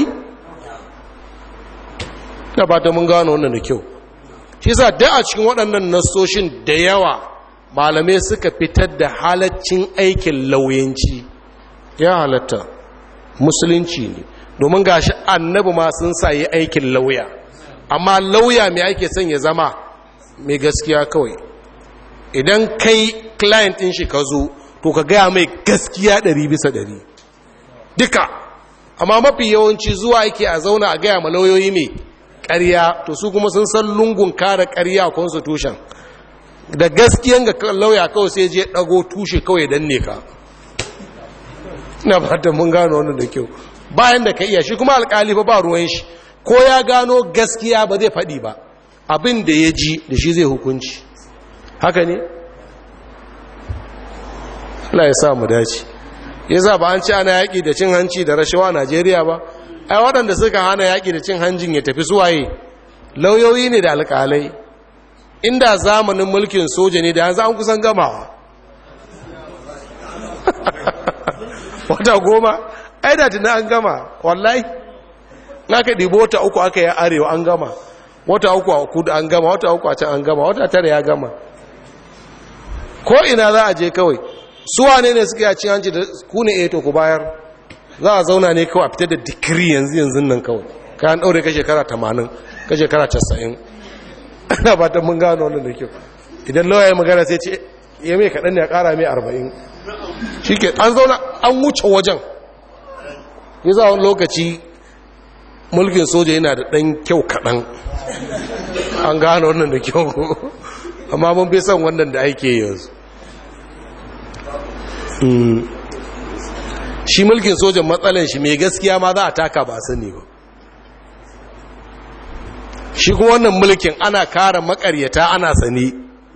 Speaker 1: da ba ta mun gano wannan da kyau shi sa da a cikin waɗannan nasoshin da yawa malamai suka fitar da halaccin aikin lauyanci ya halatta musulunci ne domin gashi annabi ma sun sa yi aikin lauya amma lauya mai ake son ya zama mai gaskiya kawai idan kai client ɗin shi ka zo to ka gaya mai gaskiya ɗari bisa ɗari duka amma mafi yawanci zuwa yake a zauna a gaya ma lauyoyi mai ƙarya to su kuma sun san lungun kare ƙarya a constitution da gaskiyan ga lauya kawai sai je ɗago tushe kawai danne ka na fata mun gano wannan da kyau bayan da ka iya shi kuma alkali ba ba ruwan shi ko ya gano gaskiya ba zai faɗi ba abin da ya ji da shi zai hukunci haka ne Allah ya sa mu dace ya za ba an ci ana yaƙi da cin hanci da rashawa a Najeriya ba ai waɗanda suka hana yaƙi da cin hanjin ya tafi suwaye lauyoyi ne da alƙalai inda zamanin mulkin soja ne da yanzu an kusan gamawa wata goma ai da tuna an gama wallahi na ka ɗibo wata uku aka yi arewa an gama wata uku a kudu an gama wata uku a can an gama wata tare ya gama ko ina za a je kawai suwa ne ne suka yaci hanci da ku ne eto ku bayar za a zauna ne kawai a fitar da dikiri yanzu yanzu nan kawai kayan ɗaure ka shekara tamanin ka shekara casa'in ana ba ta mun gano wannan da kyau idan lawa ya magana sai ce ya mai kaɗan ne a ƙara mai arba'in shi ke an zauna an wuce wajen ya za wani lokaci mulkin soja yana da ɗan kyau kaɗan an gano wannan da kyau amma mun fi son wannan da ake yanzu shi mulkin sojan matsalan shi mai gaskiya ma za a taka ba sani ba shi kuma wannan mulkin ana kara makaryata ana sani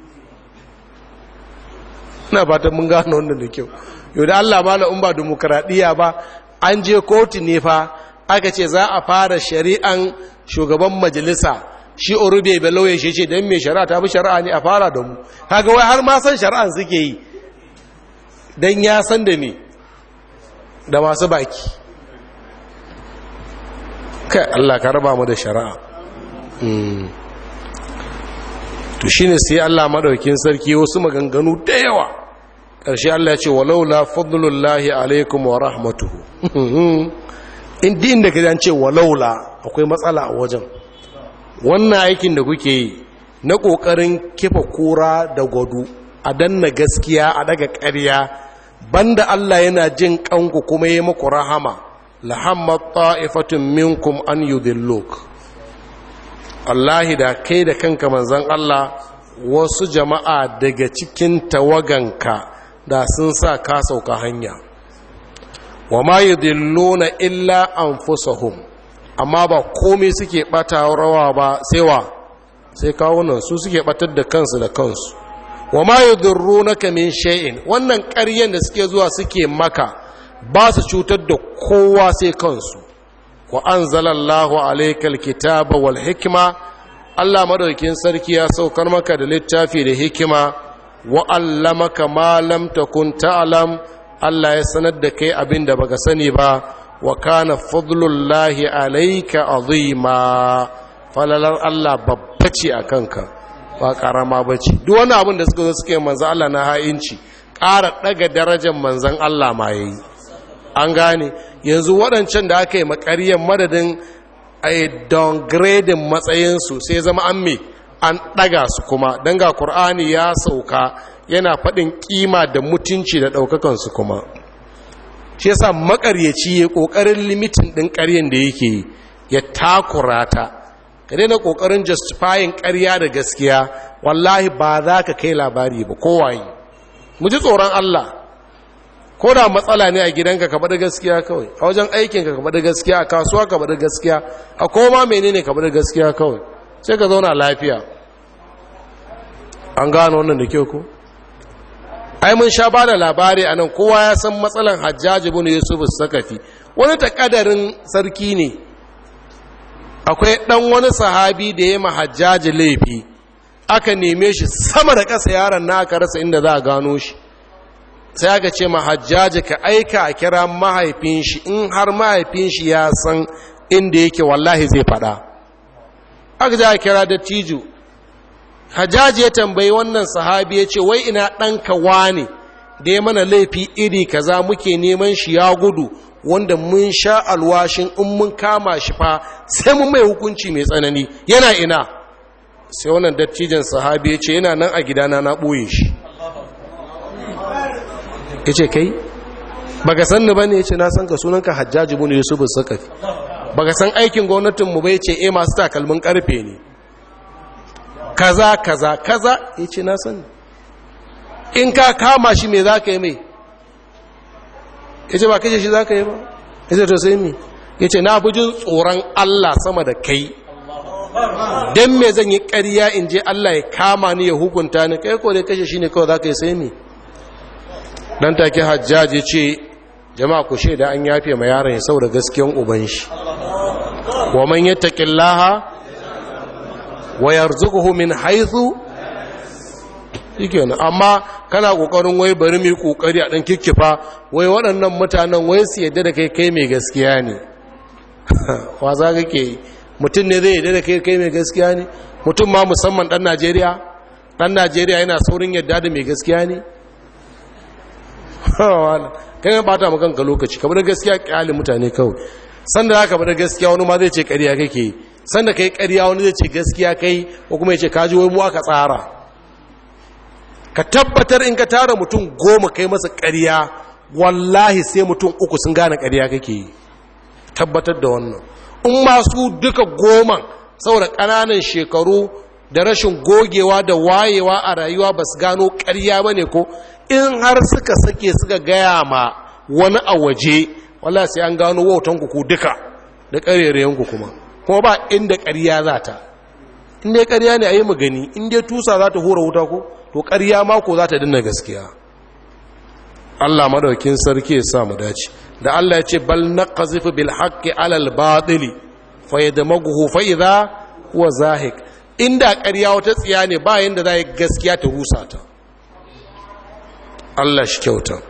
Speaker 1: ina fatan mun gano wannan da kyau yau da allah ma in ba demokaradiyya ba an je kotu ne fa aka ce za a fara shari'an shugaban majalisa shi orube belauye shi ce don mai shari'a ta bi shari'a ne a fara da mu kaga wai har ma san shari'an suke yi don ya san da me da masu baki kai Allah ka raba mu da shari'a to shine sai Allah madaukin sarki wasu maganganu da yawa ƙarshe Allah ya ce walaula fadlullahi alaikum wa rahmatuhu in din da kaje an ce walaula akwai matsala a wajen wannan aikin da kuke yi na ƙoƙarin kifa kura da gwadu a danna gaskiya a daga ƙarya banda Allah yana jin kanku kuma yi muku rahama lahammat ta'ifatun minkum an yudilluk Allahi da kai da kanka manzon Allah wasu jama'a daga cikin tawaganka da sun sa ka sauka hanya wa ma yudilluna illa anfusahum amma ba komai suke bata rawa ba sai wa sai kawunan su suke batar da kansu da kansu wa ma yudurrunaka min shay'in wannan ƙaryen da suke zuwa suke maka ba su cutar da kowa sai kansu wa anzalallahu alaykal kitaba wal hikma Allah madaukin sarki ya saukar maka da littafi da hikima wa allamaka ma lam takun ta'lam Allah ya sanar da kai abin da baka sani ba wa kana fadlullahi alayka azima falalar Allah babba ce a kanka ba karama ba ce duk wani abin da suka zo suke manzan Allah na ha'inci ƙara ɗaga darajar manzan Allah ma ya yi an gane yanzu waɗancan da aka yi makariyar madadin a yi downgrading matsayinsu sai zama an me an ɗaga su kuma don ga ƙur'ani ya sauka yana faɗin ƙima da mutunci da ɗaukakansu kuma shi yasa makaryaci ya ƙoƙarin limitin ɗin ƙaryen da yake yi ya takura ta ka daina ƙoƙarin justifying ƙarya da gaskiya wallahi ba za ka kai labari ba kowaye mu ji tsoron Allah ko da matsala ne a gidanka ka bada gaskiya kawai a wajen aikinka ka bada gaskiya a kasuwa ka bada gaskiya a koma menene ka bada gaskiya kawai sai ka zauna lafiya an gano wannan da kyau ko ai mun sha ba da labari a nan kowa ya san matsalan hajjaji bin yusuf sakafi wani takadarin sarki ne akwai dan wani sahabi da ya ma hajjaji laifi aka neme shi sama da ƙasa yaron na aka rasa inda za a gano shi sai aka ce ma hajjaji ka aika a kira mahaifin shi in har mahaifin shi ya san inda yake wallahi zai fada aka ji a kira dattijo hajjaji ya tambayi wannan sahabi ya ce wai ina ɗanka wane da ya mana laifi iri kaza muke neman shi ya gudu wanda mun sha alwashin in mun kama shi fa sai mun mai hukunci mai tsanani yana ina sai wannan dattijan sahabi ya ce yana nan a gidana na ɓoye shi ya ce kai baka san ni bane ya ce na san ka sunanka hajjaji bin yusuf sakafi baka san aikin gwamnatinmu bai ce eh masu takalmin karfe ne kaza kaza kaza ya ce na sani in ka kama shi me za ka yi mai ya ce ba kashe shi za ka yi ba ya ce to sai mi ya ce na fi jin tsoron allah sama da kai don me zan yi ƙarya in je allah ya kama ni ya hukunta ni kai ko dai kashe shi ne kawai za ka yi sai mi dan take hajjaji ce jama'a ku shaida an yafe ma yaron ya saboda gaskiyan uban shi wa man yattaqillaha wa yarzuquhu min haythu shikenan amma kana kokarin wai bari mu kokari a dan kikkifa wai waɗannan mutanen wai su yadda da kai kai mai gaskiya ne wa za kake mutum ne zai yadda da kai kai mai gaskiya ne mutum ma musamman dan Najeriya dan Najeriya yana saurin yadda da mai gaskiya ne kai ya bata maka kanka lokaci kamar da gaskiya kyale mutane kawai sanda zaka bada gaskiya wani ma zai ce ƙarya kake sanda kai ƙarya wani zai ce gaskiya kai ko kuma ya ce kaji wai mu aka tsara ka tabbatar in ka tara mutum goma kai masa ƙarya wallahi sai mutum uku sun gane ƙarya kake yi tabbatar da wannan in masu duka goma saboda ƙananan shekaru da rashin gogewa da wayewa a rayuwa ba su gano ƙarya ba ne ko in har suka sake suka gaya ma wani a waje wala sai an gano wautanku ku duka da ƙarerayenku kuma kuma ba inda ƙarya za ta inda ƙarya ne a yi magani inda tusa za ta hura wuta ko to ƙarya mako za ta dinna gaskiya Allah madaukin sarki ya sa mu dace da Allah ya ce bal naqzifu bil haqqi alal batili fa yadmaghu fa idha huwa zahik inda ƙarya wata tsiya ne ba yanda za yi gaskiya ta rusa ta Allah shi kyauta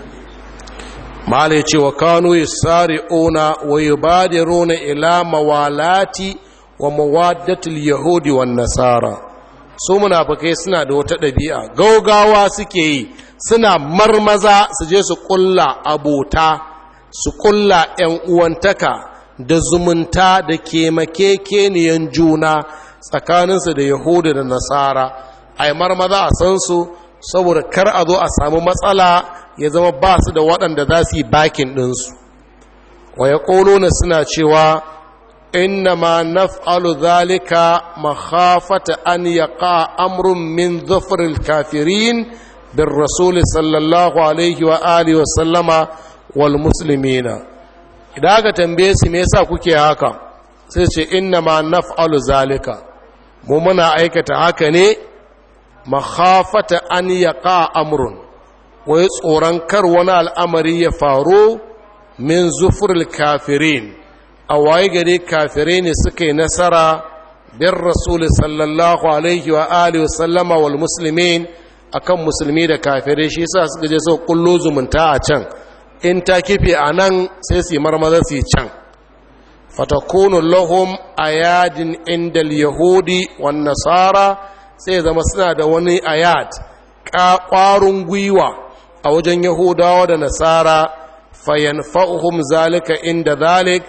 Speaker 1: malai ce wa kanu yusari'una wa yubadiruna ila mawalati wa mawaddatul yahudi wan nasara su munafikai suna da wata ɗabi'a gaugawa suke yi suna marmaza su je su kulla abota su kulla ‘yan uwantaka da zumunta da kemakekeniyan juna tsakaninsu da yahudu da nasara a yi marmaza a san su saboda kar a zo a samu matsala ya zama ba su da waɗanda za su yi bakin ɗinsu wa ya suna cewa inna ma naf'alu zalika makhafata an yaqa amrun min dhufril kafirin bir rasul sallallahu alaihi wa alihi wa sallama wal muslimina idan aka tambaye su me yasa kuke haka sai ce inna ma naf'alu zalika mu muna aikata haka ne makhafata an yaqa amrun wai tsoron kar wani al'amari ya faru min zufuril kafirin a waye gare kafirai ne suka yi nasara bin rasul sallallahu alaihi wa alihi wa sallama wal muslimin akan musulmi da kafirai shi yasa suka je suka kullo zumunta a can in ta kife a nan sai su yi marmaza su yi can fatakunu lahum ayadin indal yahudi wan nasara sai zama suna da wani ayat ƙwarin gwiwa a wajen yahudawa da nasara fayanfa'uhum zalika inda zalik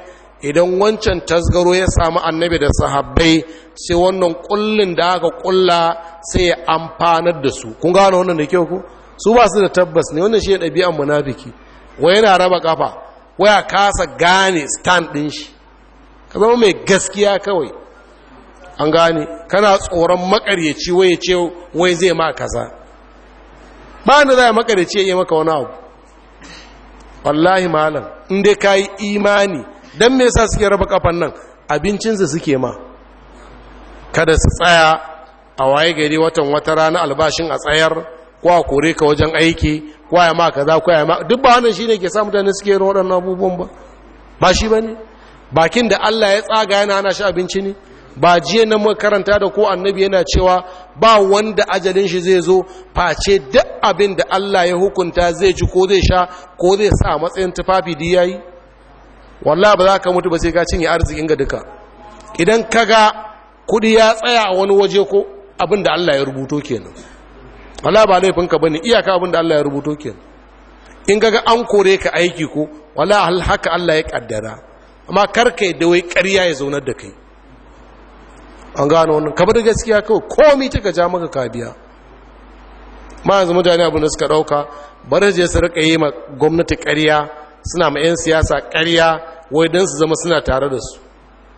Speaker 1: idan wancan tasgaro ya samu annabi da sahabbai sai wannan kullun da aka kulla sai ya amfanar da su kun gano wannan da kyau ku su ba su da tabbas ne wannan shi ya ɗabi'an munafiki wai yana raba kafa waya kasa gane stand ɗin shi ka zama mai gaskiya kawai an gane kana tsoron makaryaci wai ce wai zai ma kaza ba ni za a makaryaci ya yi maka wani abu wallahi malam in dai ka yi imani don me yasa suke raba kafan nan abincinsu suke ma kada su tsaya a waye gari watan wata rana albashin a tsayar ko a kore ka wajen aiki ko ya ma kaza ko ya ma duk ba wannan shine ke sa mutane suke yin waɗannan abubuwan ba ba shi bane bakin da Allah ya tsaga yana ana shi abinci ne ba jiya nan makaranta da ko annabi yana cewa ba wanda ajalin shi zai zo face duk abin da Allah ya hukunta zai ci ko zai sha ko zai sa matsayin tufafi da yayi wallahi ba za ka mutu ba sai ka cinye arzikin ga duka idan kaga kudi ya tsaya a wani waje ko abin da Allah ya rubuto kenan wallahi ba laifin ka bane iyaka abin da Allah ya rubuto kenan in kaga an kore ka aiki ko wallahi haka Allah ya kaddara amma karka da wai ƙarya ya zaunar da kai an gano wannan ka bar gaskiya kawai komai ta ja maka ka biya ma yanzu mutane abin da suka ɗauka bari je su rika yi ma gwamnati ƙarya suna ma 'yan siyasa ƙarya wai don su zama suna tare da su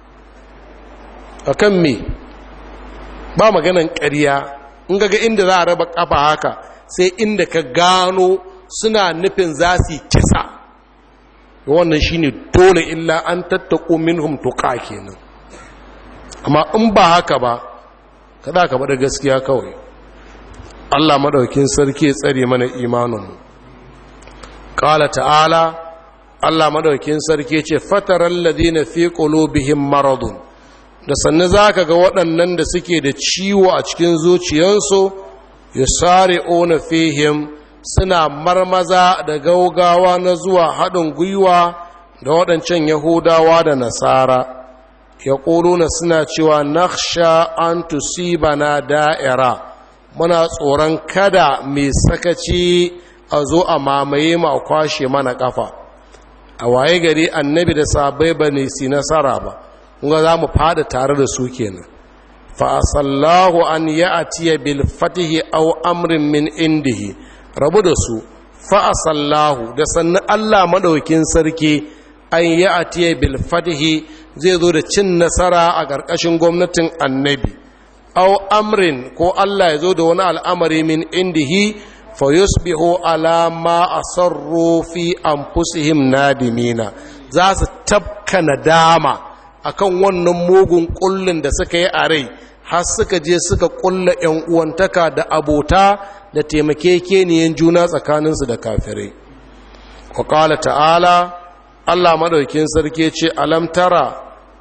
Speaker 1: a kan me ba maganan ƙarya in ga inda za a raba ƙafa haka sai inda ka gano suna nufin za su yi kisa wannan shine dole illa an tattako minhum tuqa kenan amma in ba haka ba kada ka bada gaskiya kawai Allah madaukin sarki ya tsare mana imanin qala ta'ala Allah madaukin sarki ce fataral ladina fi qulubihim maradun da sanne zaka ga waɗannan da suke da ciwo a cikin zuciyarsu yusari'una fihim suna marmaza da gaugawa na zuwa haɗin gwiwa da waɗancan yahudawa da nasara ya ƙuluna suna cewa naksha an tusibana da'ira muna tsoron kada mai sakaci a zo a mamaye ma a kwashe mana ƙafa a waye gari annabi da sabai ba ne si nasara ba kuma za mu fada tare da su kenan fa'asallahu an ya'atiya bil fatihi aw amrin min indihi rabu da su fa'asallahu da sannan Allah maɗaukin sarki an yi a tiye bilfatihi zai zo da cin nasara a ƙarƙashin gwamnatin annabi au amrin ko Allah ya zo da wani al'amari min indihi fa yusbihu ala ma asarru fi anfusihim nadimina za su tabka nadama akan wannan mugun kullun da suka yi a rai har suka je suka kulla ‘yan uwantaka da abota da taimakekeniyan juna tsakaninsu da kafirai. Wa ta'ala, Allah maɗaukin sarki ce, Alam tara,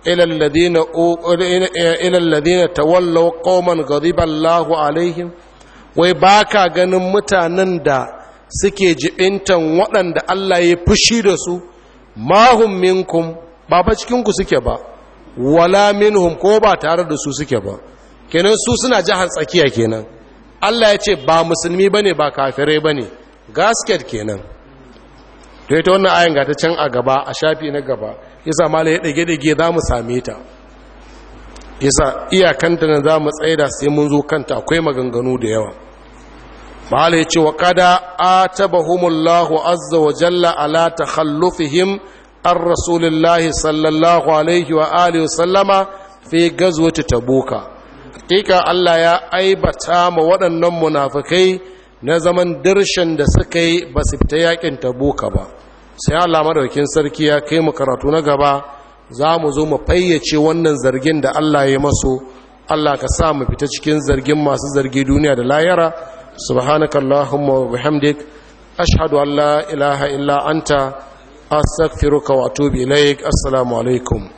Speaker 1: ilalladina tawallau ƙauman gariballahu alaihim, wai ba ka ganin mutanen da suke jibintan waɗanda Allah ya fushi da su, mahum minkum, ba ba cikinku suke ba, wala minhum ko ba tare da su suke ba. kenan su suna jihar tsakiya kenan Allah ya ce ba musulmi bane ba kafirai bane gasket kenan to ita wannan ayin ga ta can a gaba a shafi na gaba yasa mala ya dage dage za mu same ta yasa iyakanta na za mu tsaida sai mun zo kanta akwai maganganu da yawa mala ya ce wa qada atabahumullahu azza wa jalla ala takhallufihim ar rasulillahi sallallahu alaihi wa alihi wa sallama fi gazwati tabuka hakika Allah ya aibata ma waɗannan munafikai na zaman dirshan da suka yi ba su fita yakin tabuka ba sai Allah madaukin sarki ya kai mu karatu na gaba za mu zo mu fayyace wannan zargin da Allah ya maso Allah ka sa mu fita cikin zargin masu zargi duniya da layara subhanakallahumma wa bihamdik ashhadu an la ilaha illa anta astaghfiruka wa atubu ilaik assalamu alaikum